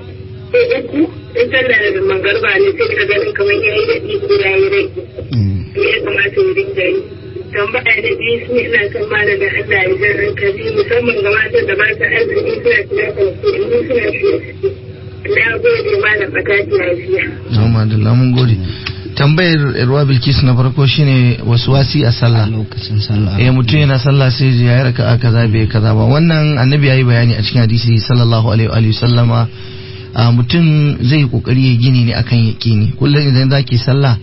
Sai uku in sallah da mangarba ne sai ka ganin kamar ya yi daɗi ko ya yi rai. Me ya kamata ya dinga yi. tambaya da biyu su ina son malam da Allah ya jan hankali musamman ga matan da ba ta arziki suna tunatar su in suna shi na gode malam a tashi lafiya. Alhamdulillah mun gode. Tambayar Irwa Bilkis na farko shine wasi a sallah. lokacin sallah Eh mutum yana sallah sai ya yi raka'a kaza bai kaza ba. Wannan annabi yayi bayani a cikin hadisi sallallahu alaihi wa alihi sallama a mutum zai kokari ya gini ne akan yaqini. Kullum idan zaki sallah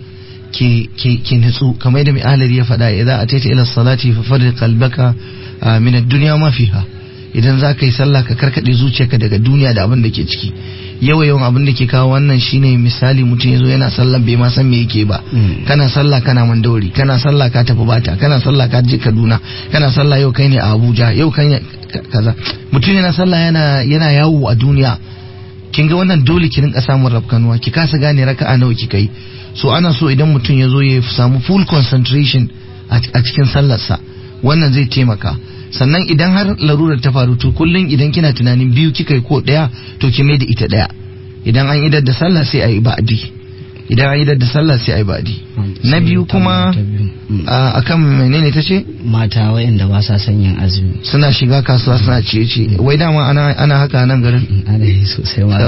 ki ki ki nutsu kamar yadda mai ahlari ya faɗa idan ataita ila salati fa farri qalbaka min ad-dunya ma fiha. Idan za ka yi sallah ka karkade zuciyarka daga duniya da abin da ke ciki. yawa yawan abin da ke kawo wannan shine misali mutum yazo yana sallah bai ma san me yake ba kana sallah kana mandawari kana sallah ka tafi bata kana sallah ka je Kaduna kana sallah yau kai ne a Abuja yau kai kaza mutum yana sallah yana yana yawo a duniya kin ga wannan dole ki rinka samun rafkanuwa ki kasa gane raka'a nawa kika yi so ana so idan mutum ya zo ya samu full concentration a cikin sallarsa wannan zai taimaka sannan idan har larurar ta faru to kullum idan kina tunanin biyu kika yi ko daya to ki mai da ita daya idan an idar da sallah sai a yi ba'di idan an idar da sallah sai a yi ba'di na biyu kuma akan menene ta ce mata wayanda ba sa son yin azumi suna shiga kasuwa suna ciye ciye wai dama ana ana haka nan garin ana yi sosai ma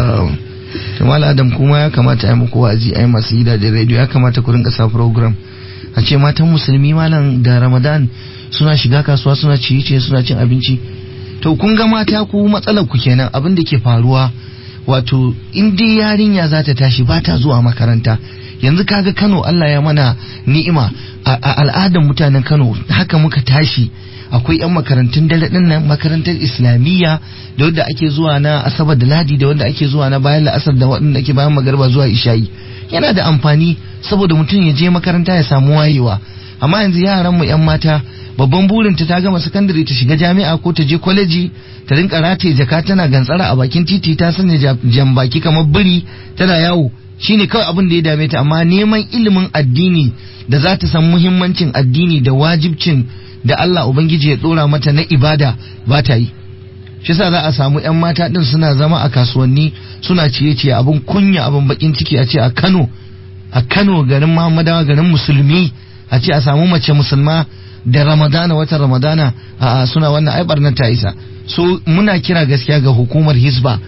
Jamal Adam kuma ya kamata a yi muku wa'azi a yi masu gidajen rediyo ya kamata ku rinka sa program a ce matan musulmi malam da Ramadan suna shiga kasuwa suna ciye suna cin abinci to kun ga mata ku matsalar ku kenan abin da ke faruwa wato in dai yarinya za ta tashi ba ta zuwa makaranta yanzu kaga Kano Allah ya mana ni'ima a al'adar mutanen Kano haka muka tashi akwai 'yan makarantun dare din nan makarantar islamiyya da wanda ake zuwa na asabar da ladi da wanda ake zuwa na bayan la'asar da waɗanda ake bayan magarba zuwa isha'i yana da amfani saboda mutum ya je makaranta ya samu wayewa amma yanzu yaran mu 'yan mata babban burin ta gama sakandare ta shiga jami'a ko ta je kwaleji ta rinka rataye jaka tana gantsara a bakin titi ta sanya jan baki kamar biri tana yawo shine kawai abin da ya dame ta amma neman ilimin addini da za ta san muhimmancin addini da wajibcin da Allah Ubangiji ya dora mata na ibada ba ta yi shi sa za a samu 'yan mata din suna zama a kasuwanni suna ciye-ciye abin kunya abin bakin ciki a ce a Kano a Kano garin Muhammadawa garin musulmi a ce a samu mace musulma da Ramadana watan Ramadana a suna wannan ai barnar ta isa so muna kira gaskiya ga hukumar Hisba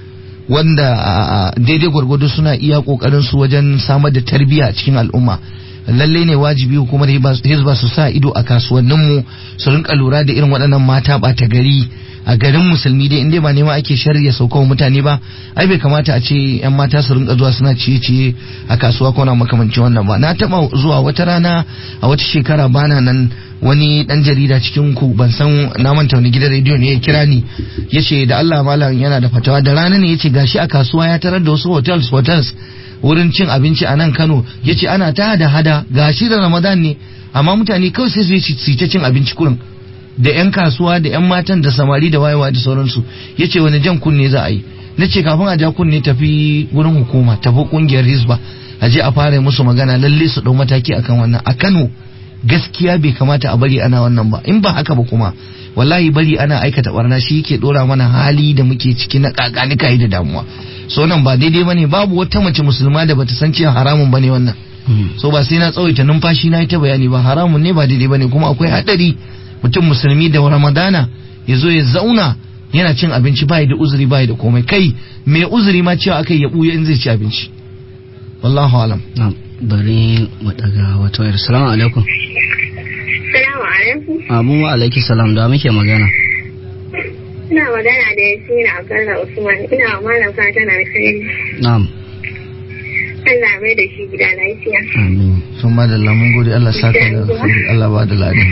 wanda a- a daidai gwargwado suna iya kokarin su wajen samar da tarbiyya a cikin al'umma lalle ne wajibi hukumar Hizba- hizba su sa ido a kasuwanninmu su rinka lura da irin waɗannan mata ɓata gari a garin musulmi dai inda ba nema ake sharri ya sauka wa mutane ba ai bai kamata a ce yan mata su rinka zuwa suna ciye-ciye a kasuwa ko na makamancin wannan ba na taba zuwa wata rana a wata shekara bana nan wani dan jarida cikin ku ban san na manta wani gidan rediyo ne ya kira ni yace da Allah malam yana da fatawa da rana ne yace gashi a kasuwa ya tarar da wasu hotels hotels wurin cin abinci a nan Kano yace ana ta hada hada gashi da Ramadan ne amma mutane kawai sai su yi su yi ta cin abinci kurin da 'yan kasuwa da 'yan matan da samari da wayewa da sauransu ya ce wani jan kunne za a yi na ce kafin a ja kunne tafi wurin hukuma tafi kungiyar hisba a je a fara musu magana lalle su ɗau mataki akan wannan a kano gaskiya bai kamata a bari ana wannan ba in ba haka ba kuma wallahi bari ana aikata barna shi yake dora mana hali da muke ciki na kakanika da damuwa so nan ba daidai bane babu wata mace musulma da bata san cewa haramun bane wannan so ba sai na tsawaita numfashi na yi ta bayani ba haramun ne ba daidai bane kuma akwai hadari mutum musulmi da ramadana ya zo ya zauna yana cin abinci bai da uzuri bai da komai kai mai uzuri ma cewa aka ya buya in zai ci abinci wallahu alam na bari mu daga wata wayar salamu alaikum Salamu alaikum. abu wa alaiki salam da muke magana Ina magana da Yasmina Abdullah Usman. Ina wa malam fatan alkhairi. na'am Allah mai da shi gida lafiya. amin sun ma da lamun gode Allah saka da alkhairi Allah ba da ladi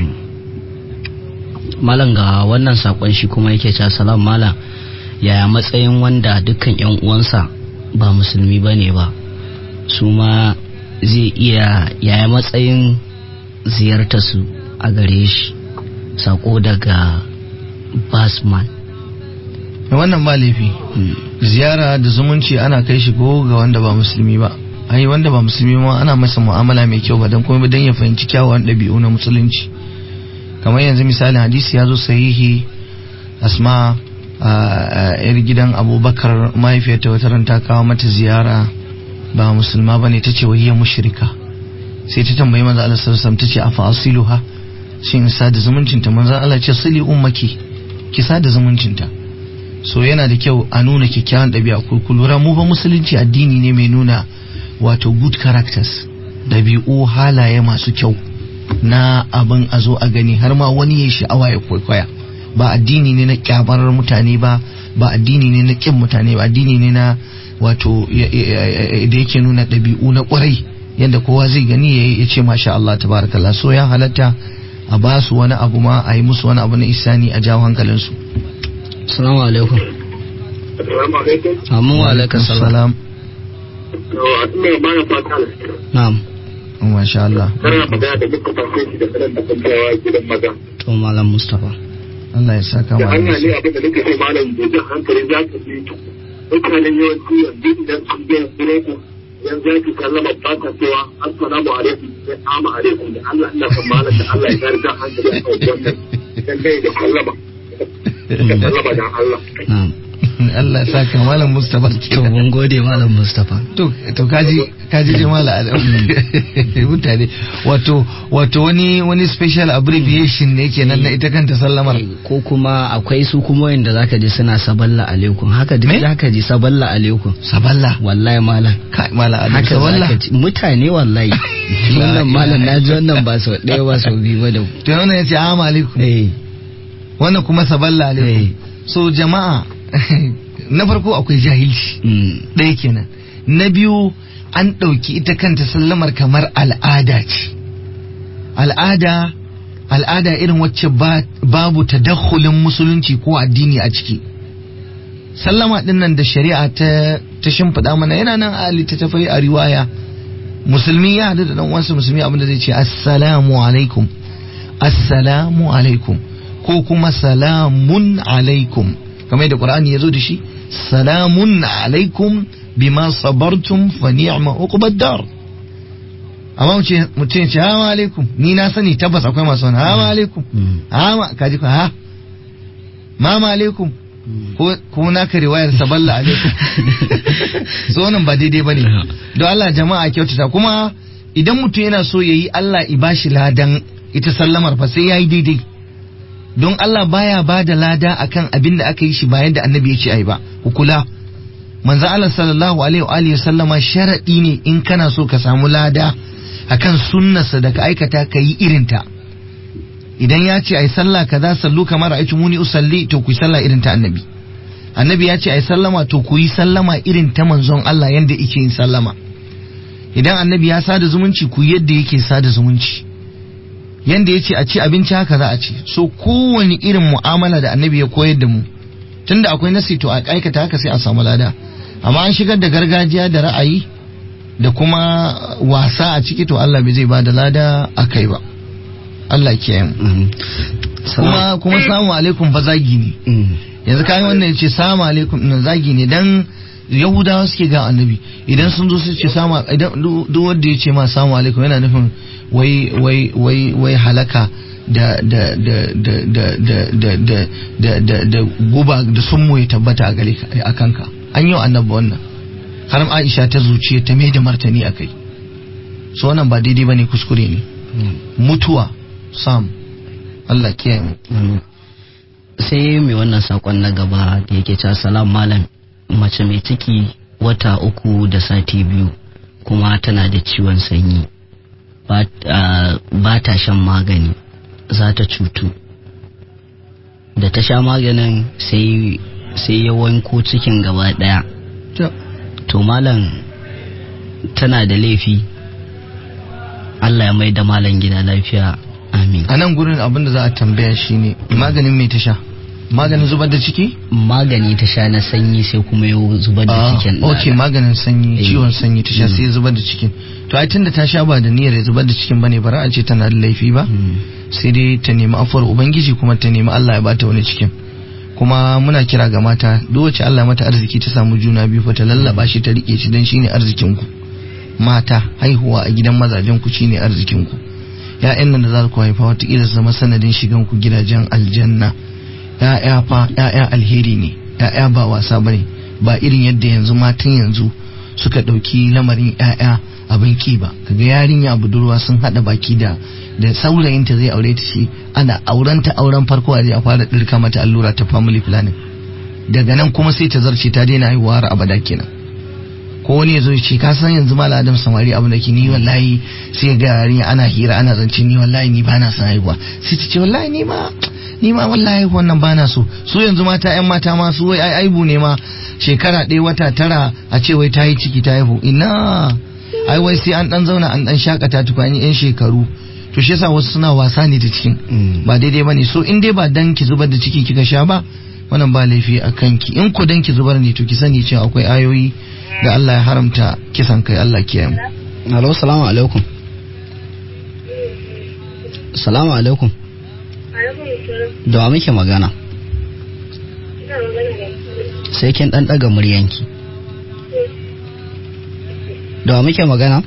malam ga wannan sakon shi kuma yake cewa salam malam yaya matsayin wanda dukkan yan uwansa ba musulmi bane ba su ma zai iya yaya matsayin ziyartar su a gare shi sako daga basman wannan ba laifi Hmm. ziyara da zumunci ana kai shi ko ga wanda ba musulmi ba ai wanda ba musulmi ma ana masa mu'amala mai kyau ba dan kuma dan ya fahimci kyawawan ɗabi'u na musulunci kamar yanzu misali hadisi ya zo sahihi asma a yar gidan abubakar mahaifiyarta wata ran ta kawo mata ziyara ba musulma bane ta ce wahiyar mushrika sai ta tambayi manzo Allah sallallahu alaihi wasallam ta ce afa asiluha shin sada zumuncinta manzo Allah ya ce sili ummaki ki sada zumuncinta so yana da kyau a nuna kyakkyawan ɗabi'a ku lura mu ba musulunci addini ne mai nuna wato good characters ɗabi'u halaye masu kyau na abin a zo a gani har ma wani ya sha'awa ya kwaikwaya ba addini ne na kyamar mutane ba ba addini ne na kin mutane ba addini ne na wato ya- ya- ya- da yake nuna ɗabi'u na kwarai yadda kowa zai gani ya- ya ce masha Allah tabarakallah so ya halatta a ba su wani abu ma a yi musu wani abu na isani a jawo hankalinsu salamu alaikum Assalamu alaikum. amin wa alaikum salam salam Yawa, ina ba na fata na'am masha Allah kana magana da muka fashe shi da kanan da kankawa gidan maza. to malam mustapha Allah ya saka Da mu Allah ne alheri. abin da nake so malam da jan hankali za ka ji mutanen yawanci yanzu idan sun biya suroko yanzu za ki sallama ba ta cewa assalamu alaikum sai ama alaikum da Allah ina son malam da Allah ya kare jan hankali a kan wannan dan dai da sallama. Da sallama dan Allah. na'am Allah ya saka malam Mustafa to mun gode malam mustapha to to kaji kaji je malam Adam mutane wato wato wani wani special abbreviation ne kenan na ita kanta sallamar ko kuma akwai su kuma wanda zaka ji suna saballa alaikum haka duk Me? zaka ji saballa alaikum saballa wallahi malam kai malam Adam haka saballa zaka ji mutane wallahi wannan malam na ji wannan ba sau ɗaya ba sau biyu ba da to wannan yace assalamu alaikum eh wannan kuma saballa eh alaikum so jama'a na farko akwai jahilci mm, ɗaya kenan na biyu an ɗauki ita kanta sallamar kamar al'ada ce al'ada al'ada irin wacce ba- babu tadakhulin musulunci ko addini a ciki sallama ɗin nan da shari'a ta ta shimfiɗa mana yana nan a littattafai a riwaya musulmi ya haɗu da ɗan uwansa musulmi abinda zai ce assalamu alaikum assalamu alaikum ko kuma salamun alaikum kamar yadda qur'ani ya zo da shi salamun alaikum bima sabartum fa ni'ma uqbad dar amma mutum mutum ya ce assalamu alaikum ni na sani tabbas akwai masu wani assalamu alaikum mm, ama kaji ko ha mama alaikum mm. ko ko naka riwayar saballa alaikum so wannan ba daidai bane don Allah jama'a kyautata kuma idan mutum yana so yayi Allah i bashi ladan ita sallamar fa sai yayi daidai don Allah baya ba da lada akan abin da aka yi shi ba yadda annabi ya ce ai ba ku kula manzo Allah sallallahu alaihi wa alihi sallama sharadi ne in kana so ka samu lada akan sunnarsa da ka aikata ka yi irinta idan ya ce ai sallah kaza sallu kamar aitu muni usalli to ku yi sallah irin ta annabi annabi ya ce ai sallama to ku yi sallama irin ta manzon Allah yanda yake yin sallama idan annabi ya sada zumunci ku yadda yake sada zumunci yanda ya ce a ci abinci haka za a ci so kowane irin mu'amala da annabi ya koyar da mu tunda akwai nasi to a aikata haka sai a samu lada amma an shigar da gargajiya da ra'ayi da kuma wasa a ciki to Allah bai zai ba da lada a kai ba Allah kiyaye mu kuma kuma salamu alaikum ba zagi ne yanzu kayan wannan ya ce salamu alaikum nan zagi ne dan yahudawa suke ga annabi idan sun zo su ce sama idan duk wanda ya ce ma salamu alaikum yana nufin wai wai wai wai halaka da da da da da da da da da da da guba da sun ya tabbata a gare a kanka an yi wa annabi wannan har Aisha ta zuciya ta mai da martani akai so wannan ba daidai bane kuskure ne mutuwa sam Allah kiyaye mu sai mai wannan sakon na gaba da yake cewa salam malam mace mai ciki wata uku da sati biyu kuma tana da ciwon sanyi ba ta shan magani za ta cutu da ta sha maganin sai ya wanko cikin gaba daya to malam tana da laifi Allah ya mai da malam gida lafiya amin a nan gurin abin da za a tambaya shine maganin mai ta sha maganin zubar da ciki magani ta sha na sanyi sai kuma ya zubar da cikin ok maganin sanyi Eh. ciwon sanyi ta sha sai ya zubar da cikin to ai tunda ta sha ba da niyyar ya zubar da cikin bane bara a ce tana da laifi ba sai dai ta nemi afuwar ubangiji kuma ta nemi Allah ya bata wani cikin kuma muna kira ga mata duk wacce Allah ya mata arziki ta samu juna biyu fa ta lallaba shi ta rike shi dan shine arzikin ku mata haihuwa a gidan mazajen ku shine arzikin ku ya'yan nan da za ku haifa wataƙila su zama sanadin shigan ku gidajen aljanna ya'ya fa ya'ya alheri ne ya'ya ba wasa bane ba irin yadda yanzu matan yanzu suka ɗauki lamarin ya'ya abin ki ba kaga yarinya budurwa sun haɗa baki da da saurayinta zai aure ta shi ana aurenta auren farko a je a fara ɗirka mata allura ta family planning daga nan kuma sai ta zarce ta daina haihuwa har abada kenan ko wani ya zo ya ce ka san yanzu mala adam samari abu da ke ni wallahi sai ga yarinya ana hira ana zance ni wallahi ni bana son haihuwa sai ta ce wallahi ni ma ni ma wallahi wannan bana so su yanzu mata yan mata ma su wai ai aibu ne ma shekara ɗaya wata tara a ce wai ta yi ciki ta haihu ina ai wai sai an dan zauna an dan shakata tukani yan shekaru to shi yasa wasu suna wasa ne da cikin ba daidai bane so in dai ba dan ki zubar da ciki kika sha ba wannan ba laifi a kanki in ko dan ki zubar ne to ki sani cewa akwai ayoyi da Allah ya haramta kisan kai Allah kiyaye mu Alo, salamu alaikum. Salamu alaikum. Da wa muke magana? Sai kin ɗan ɗaga muryanki. Da wa muke magana?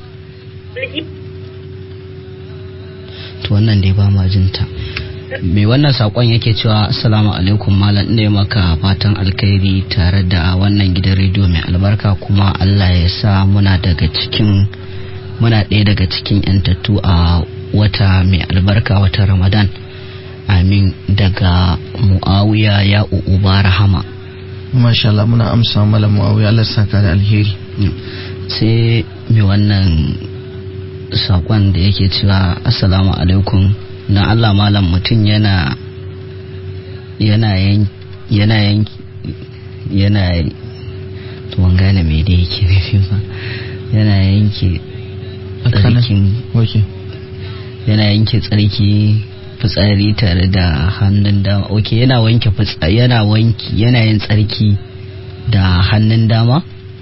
To wannan dai ba ma jinta. Me wannan saƙon yake cewa Assalamu alaikum malam ina yi maka fatan alkhairi tare da wannan gidan rediyo mai albarka kuma Allah ya sa muna daga cikin muna ɗaya daga cikin yantattu a wata mai albarka wata ramadan amin daga mu'awiya ya uba rahama masha Allah muna amsa malam Muawiya Allah ya saka da alheri sai mai wannan sakon da yake cewa assalamu alaikum na Allah malam mutum yana yana yan yana yan yana to ban gane me da yake nufi ba yana yanke tsarkin okay yana yanke tsarki fitsari tare da hannun dama ok yana wanke fitsari yana wanki yana yin tsarki da hannun dama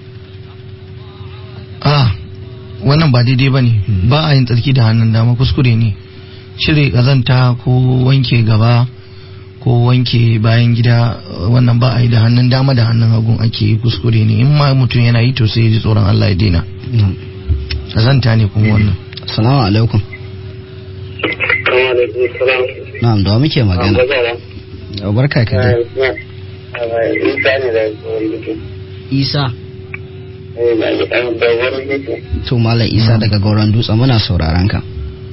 ah wannan ba daidai ba ne ba a yin tsarki da hannun dama kuskure ne cire kazanta ko wanke gaba ko wanke bayan gida wannan ba a yi da hannun dama da hannun hagun ake yi kuskure ne in ma mutum yana yi to sai ya ji tsoron Allah ya daina kazanta ne kuma wannan assalamu alaikum na'am da wa muke magana barka ka dai Isa ne da isa to malam isa daga gauran dutse muna sauraron ka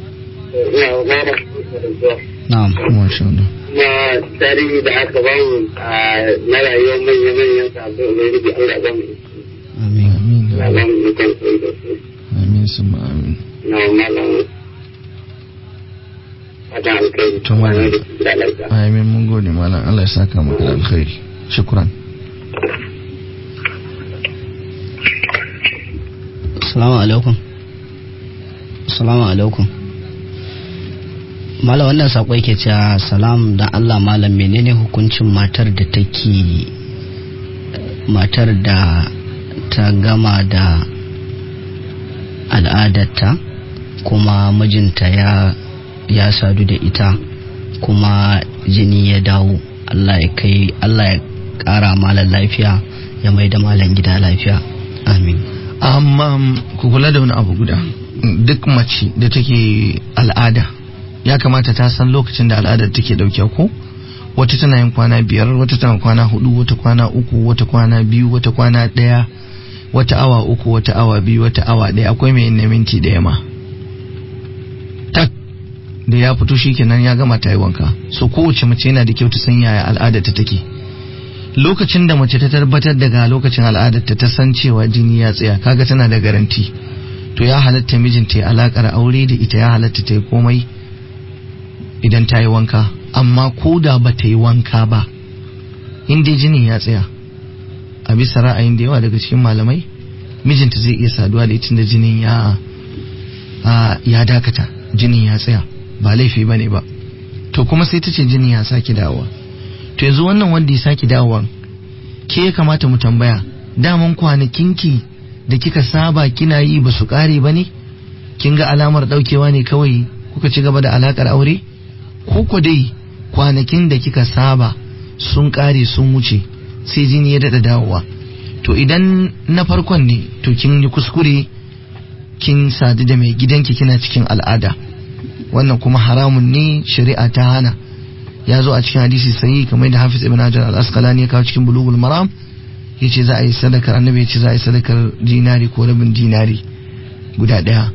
na'am masha Allah na tarihi da aka ba mu na rayuwar manya-manyan sabbin ubangiji Allah ba mu Allah ba mu ikon koyi da su amin summa amin na malam fatan alkai To, malam. da lafiya amin mun gode malam Allah ya saka maka da alkhairi shukran Assalamu alaikum. Assalamu alaikum. Malam wannan sako yake cewa salam da Allah malam menene hukuncin matar da take matar da ta gama da al'adarta kuma mijinta ya ya sadu da ita kuma jini ya dawo Allah ya kai Allah ya kara malam lafiya ya mai da malam gida lafiya amin amma ku kula da wani abu guda duk mace da take al'ada ya kamata ta san lokacin da al'adar take dauke ko wata tana yin kwana biyar wata tana kwana hudu wata kwana uku wata kwana biyu wata kwana daya wata awa uku wata awa biyu wata awa daya akwai mai yin na minti daya ma tak da ya fito shikenan ya gama ta yi wanka so kowace mace yana da kyau ta san yaya al'adar ta take lokacin da mace ta tabbatar daga lokacin al'adarta ta san cewa jini ya tsaya kaga tana da garanti to ya halatta mijinta ya alakar aure da ita ya halatta ta yi komai idan ta yi wanka amma ko da ba ta yi wanka ba in dai jinin ya tsaya a bisa ra'ayin da yawa daga cikin malamai mijinta zai iya saduwa da ita da jinin ya a, ya dakata jinin ya tsaya ba laifi bane ba to kuma sai ta ce jinin ya sake dawowa to yanzu wannan wanda ya sake dawowa ke ya kamata mu tambaya daman kwanakinki da kika saba kina yi ba su kare ba ne kin ga alamar daukewa ne kawai kuka ci gaba da alakar aure ko ko dai kwanakin da kika saba sun kare sun wuce sai jini ya dada dawowa to idan na farkon ne to kin yi kuskure kin sadu da mai gidanki kina cikin al'ada wannan kuma haramun ne shari'a ta hana ya zo a cikin hadisi sahihi kamar da Hafiz ibn Hajar al-Asqalani ya kawo cikin Bulughul Maram yace za a yi sadakar annabi yace za a yi sadakar dinari ko rabin dinari guda daya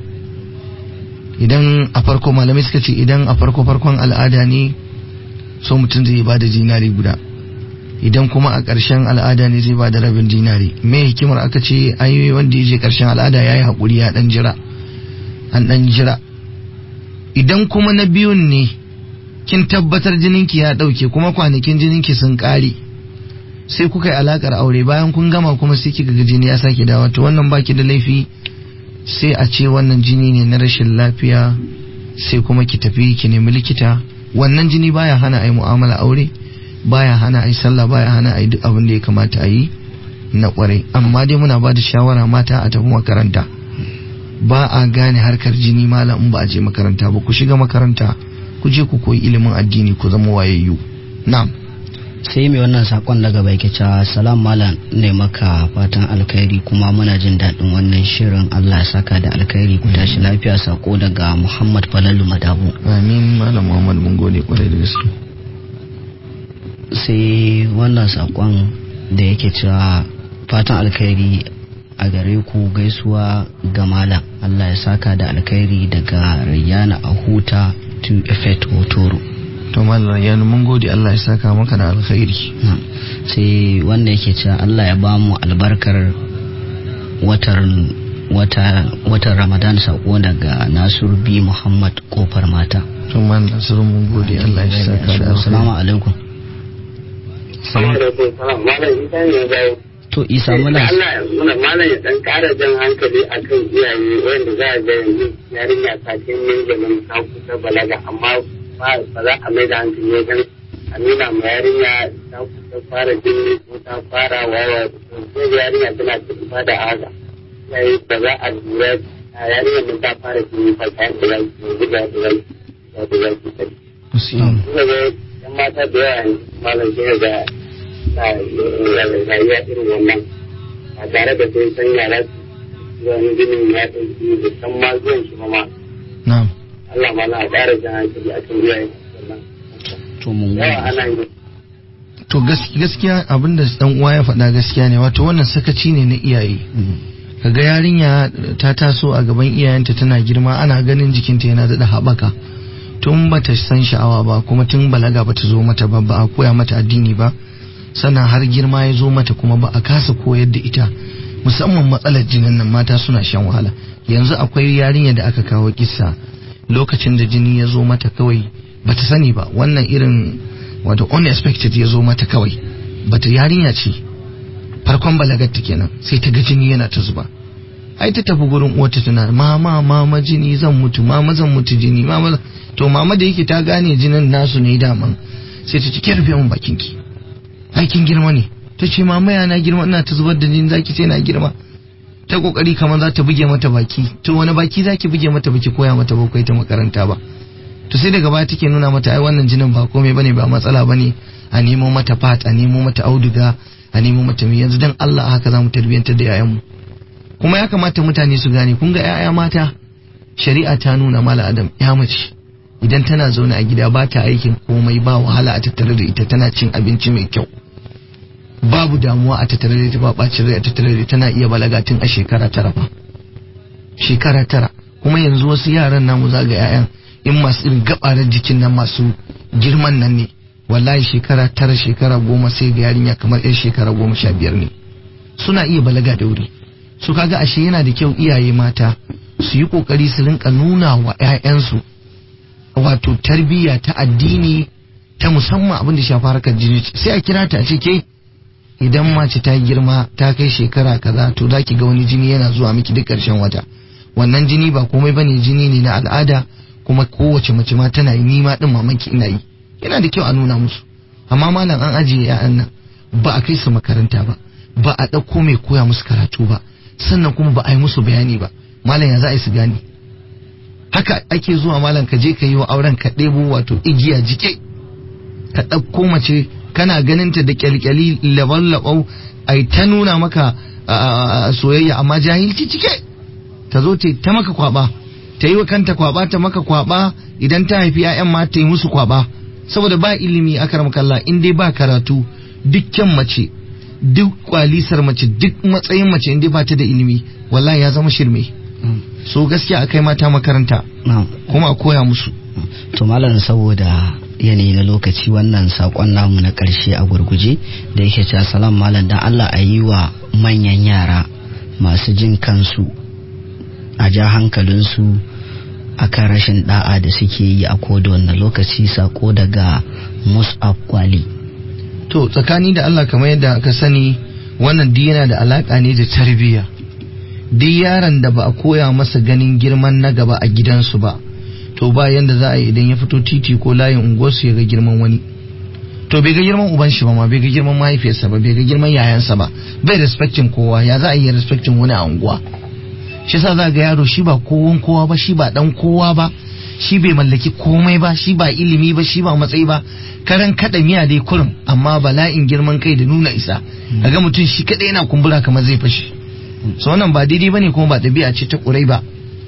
idan a farko malamai suka ce idan a farko farkon al'ada ne so mutum zai ba da dinari guda idan kuma a ƙarshen al'ada ne zai ba da rabin dinari me hikimar aka ce ayoyi wanda ya je ƙarshen al'ada ya yi haƙuri ya ɗan jira an ɗan jira idan kuma na biyun ne kin tabbatar jininki ya ɗauke kuma kwanakin jininki sun ƙare sai kuka yi alakar aure bayan kun gama kuma sai kika ga jini ya sake dawo to wannan baki da laifi sai a ce wannan jini ne na rashin lafiya sai kuma ki tafi ki nemi likita wannan jini baya hana a yi mu'amala aure baya hana a yi sallah baya hana a yi duk abin da ya kamata a yi na kwarai amma dai muna ba da shawara mata a tafi makaranta ba a gane harkar jini malam in ba a je makaranta ba ku shiga makaranta ku je ku koyi ilimin addini ku zama wayayyu na'am sai mai wannan sakon daga bai ke cewa salam malam ne maka fatan alkhairi kuma muna jin daɗin wannan shirin Allah ya saka da alkhairi ku tashi lafiya sako daga Muhammad Falalu Madabu amin malam muhammad mun gode kwarai da gaske sai wannan sakon da yake cewa fatan alkhairi a gare ku gaisuwa ga malam Allah ya saka da alkhairi daga Rayyana Ahuta to Effect Hotoro to malam ya mun gode Allah ya saka maka da alkhairi Na'am. sai wanda yake cewa Allah ya bamu albarkar watan wata watan Ramadan sako daga Nasir B Muhammad kofar mata to malam nasiru mun gode Allah ya saka da Assalamu alkhairi alaikum Assalamu alaikum salam malam ita ne zai to Isa muna Allah muna malam ya dan kara jan hankali akan iyaye wanda za a ga yanzu yarinya ta kin min ganin ta kusa balaga amma ba ba za a mai da hankali wajen a nuna ma yarinya ta kusa fara jini ko ta fara wawa ko yarinya tana cikin da haka yayi ba za a lura a yarinya mun ta fara jini fa ta da zai yanzu da da zai da da zai ta gaskiya kuma ga yan mata da yawa yanzu malam sai ga na rayuwa irin wannan ba tare da sai san yara su wani jinin ya ɗauki da san ma zuwan shi ma ma na'am Allah ma na ƙara jan hankali a kan iyaye wannan to mun yawa gode ana yi to gas- gaskiya abinda dan uwa ya faɗa gaskiya ne wato wannan sakaci ne na iyaye Mm. kaga yarinya ta taso a gaban iyayenta tana girma ana ganin jikinta yana daɗa haɓaka tun bata san sha'awa ba kuma tun balaga bata zo mata ba ba a koya mata addini ba sannan har girma ya zo mata kuma ba a kasa koyar da ita musamman matsalar jinin nan mata suna shan wahala yanzu akwai yarinya da aka kawo kissa lokacin da jini ya zo mata kawai bata sani ba wannan irin wato unexpected ya zo mata kawai bata yarinya ce farkon balagarta kenan sai ta ga jini yana ta zuba ai ta tafi gurin uwarta tana mama mama jini zan mutu mama zan mutu jini mama zan-" to mama da yake ta gane jinin nasu ne daman sai ta ce ki rufe min bakin ki ai kin girma ne ta ce mama ya na girma ina ta zubar da jini zaki ce na girma ta kokari kamar za ta buge mata baki to wani baki zaki buge mata baki koya mata ba ta makaranta ba to sai daga baya take nuna mata ai wannan jinin ba komai bane ba matsala bane a nemo mata fat a nemo mata auduga a nemo mata mi yanzu dan Allah haka zamu tarbiyantar da yayanmu kuma ya kamata mutane su gane kun ga yaya mata shari'a ta nuna mala adam ya mace idan tana zaune a gida ba ta aikin komai ba wahala a tattare da ita tana cin abinci mai kyau babu damuwa a tattare da ita ba bacin rai a tattare da ita tana iya balaga tun a shekara tara fa shekara tara kuma yanzu wasu yaran namu zaga 'ya'yan in masu irin gabarar jikin nan masu girman nan ne wallahi shekara tara shekara goma sai ga yarinya kamar yan shekara goma sha biyar ne suna iya balaga da wuri su kaga ashe yana da kyau iyaye mata su yi kokari su rinka nuna wa 'ya'yansu wato tarbiyya ta addini ta musamman abin da shafa harkar jini sai a kira ta a ce ke idan mace ta girma ta kai shekara kaza to za ki ga wani jini yana zuwa miki duk ƙarshen wata wannan jini ba komai bane jini ne na al'ada kuma kowace mace ma tana yi ni ma din mamanki ina yi yana da kyau a nuna musu amma malam an ajiye ya'yan nan ba a kai su makaranta ba ba a ɗauko mai koya musu karatu ba sannan kuma ba a yi musu bayani ba malam ya za a yi su gane haka ake zuwa malam ka je ka yi wa auren ka ɗebo wato igiya jike ka ɗauko mace kana ganinta da kyalkyali laban-labau ai ta nuna maka a, soyayya amma jahilci cike ta zo ta ta maka kwaba ta yi wa kanta kwaba ta maka kwaba idan ta haifi 'ya'yan ma ta yi musu kwaba saboda ba ilimi a kalla in dai ba karatu dukkan mace duk kwalisar mace duk matsayin mace in dai ba ta da ilimi wallahi ya zama shirme so gaskiya akai mata makaranta na'am kuma a koya musu to malam saboda yanayi na lokaci wannan sakon namu na karshe a gurguje da yake cewa salam malam dan Allah a yi wa manyan yara masu jin kansu a ja hankalinsu akan rashin da'a da suke yi a koda wannan lokaci sako daga mus'ab kwali to tsakani da Allah kamar yadda aka sani wannan duk yana da alaka ne da tarbiyya duk yaron da ba a koya masa ganin girman na gaba a gidansu ba to ba yanda za a yi idan ya fito titi ko layin unguwarsu ya ga girman wani to bai ga girman uban shi ba ma bai ga girman mahaifiyarsa ba bai ga girman yayansa ba bai respectin kowa ya za a yi respectin wani a unguwa shi yasa za ga yaro shi ba kowan kowa ba shi ba dan kowa ba shi bai mallaki komai ba shi ba ilimi ba shi ba matsayi ba karan kada miya dai kurum amma bala'in girman kai da nuna isa kaga mutum shi kadai yana kumbura kamar zai fashi so wannan ba daidai bane kuma ba ɗabi'a ce ta ƙurai ba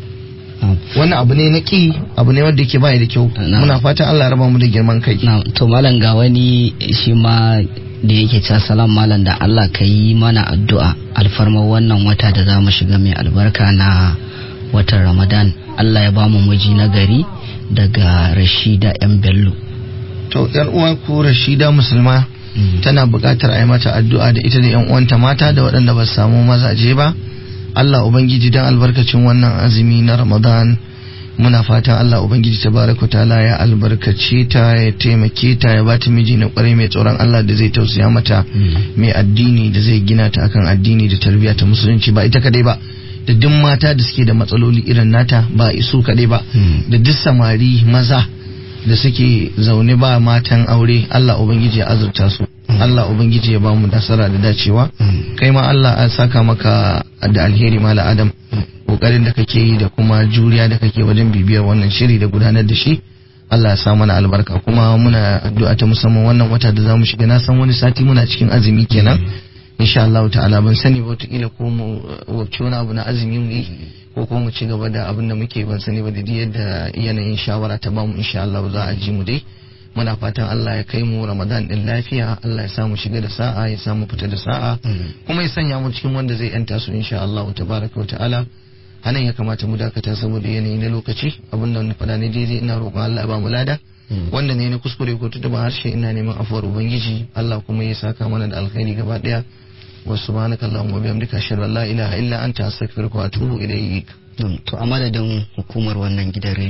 wannan abu ne na ƙi abu ne wanda yake baya da kyau Na'am. muna fatan Allah ya raba mu da girman kai na to malam ga wani shi ma da yake cewa salam malam da Allah ka yi mana addu'a alfarmar wannan wata da za mu shiga mai albarka na watan Ramadan Allah ya bamu miji na gari daga Rashida yan Bello to yar uwa ko Rashida musulma tana buƙatar a yi mata addu'a da ita da yan uwanta mata da waɗanda ba su samu mazaje ba Allah ubangiji dan albarkacin wannan azumi na Ramadan muna fatan Allah ubangiji tabaraka ta'ala ya albarkace ta ya taimake ta ya bata miji na kwarai mai tsoron Allah da zai tausaya mata mai addini da zai gina ta akan addini da tarbiyya ta musulunci ba ita kadai ba da duk mata da suke da matsaloli irin nata ba isu kadai ba da duk samari maza da suke zaune ba matan aure Allah ubangiji ya azurta su Allah ubangiji ya bamu nasara da dacewa kai ma Allah ya saka maka da alheri mala adam kokarin da kake yi da kuma juriya da kake wajen bibiyar wannan shiri da gudanar da shi Allah ya sa mana albarka kuma muna addu'a ta musamman wannan wata da zamu shiga na san wani sati muna cikin azumi kenan insha Allah ta'ala ban sani ba wataƙila ko mu wacce wani abu na azumi mu yi ko kuma mu ci gaba da abin da muke ban sani ba da duk yadda yanayin shawara ta bamu insha Allah za a ji mu dai muna fatan Allah ya kai mu Ramadan din lafiya Allah ya samu shiga da sa'a ya samu fita da sa'a kuma ya sanya mu cikin wanda zai yanta su insha Allah tabaraka wa ta'ala anan ya kamata mu dakata saboda yanayi na lokaci abin da na faɗa ne daidai ina roƙon Allah ya ba mu lada wanda ne na kuskure ko tutuba harshe ina neman afuwar ubangiji Allah kuma ya saka mana da alkhairi gaba daya wa subhanaka allahumma wa bihamdika ashhadu an la ilaha illa anta astaghfiruka wa atubu ilayk to a madadin hukumar wannan gidan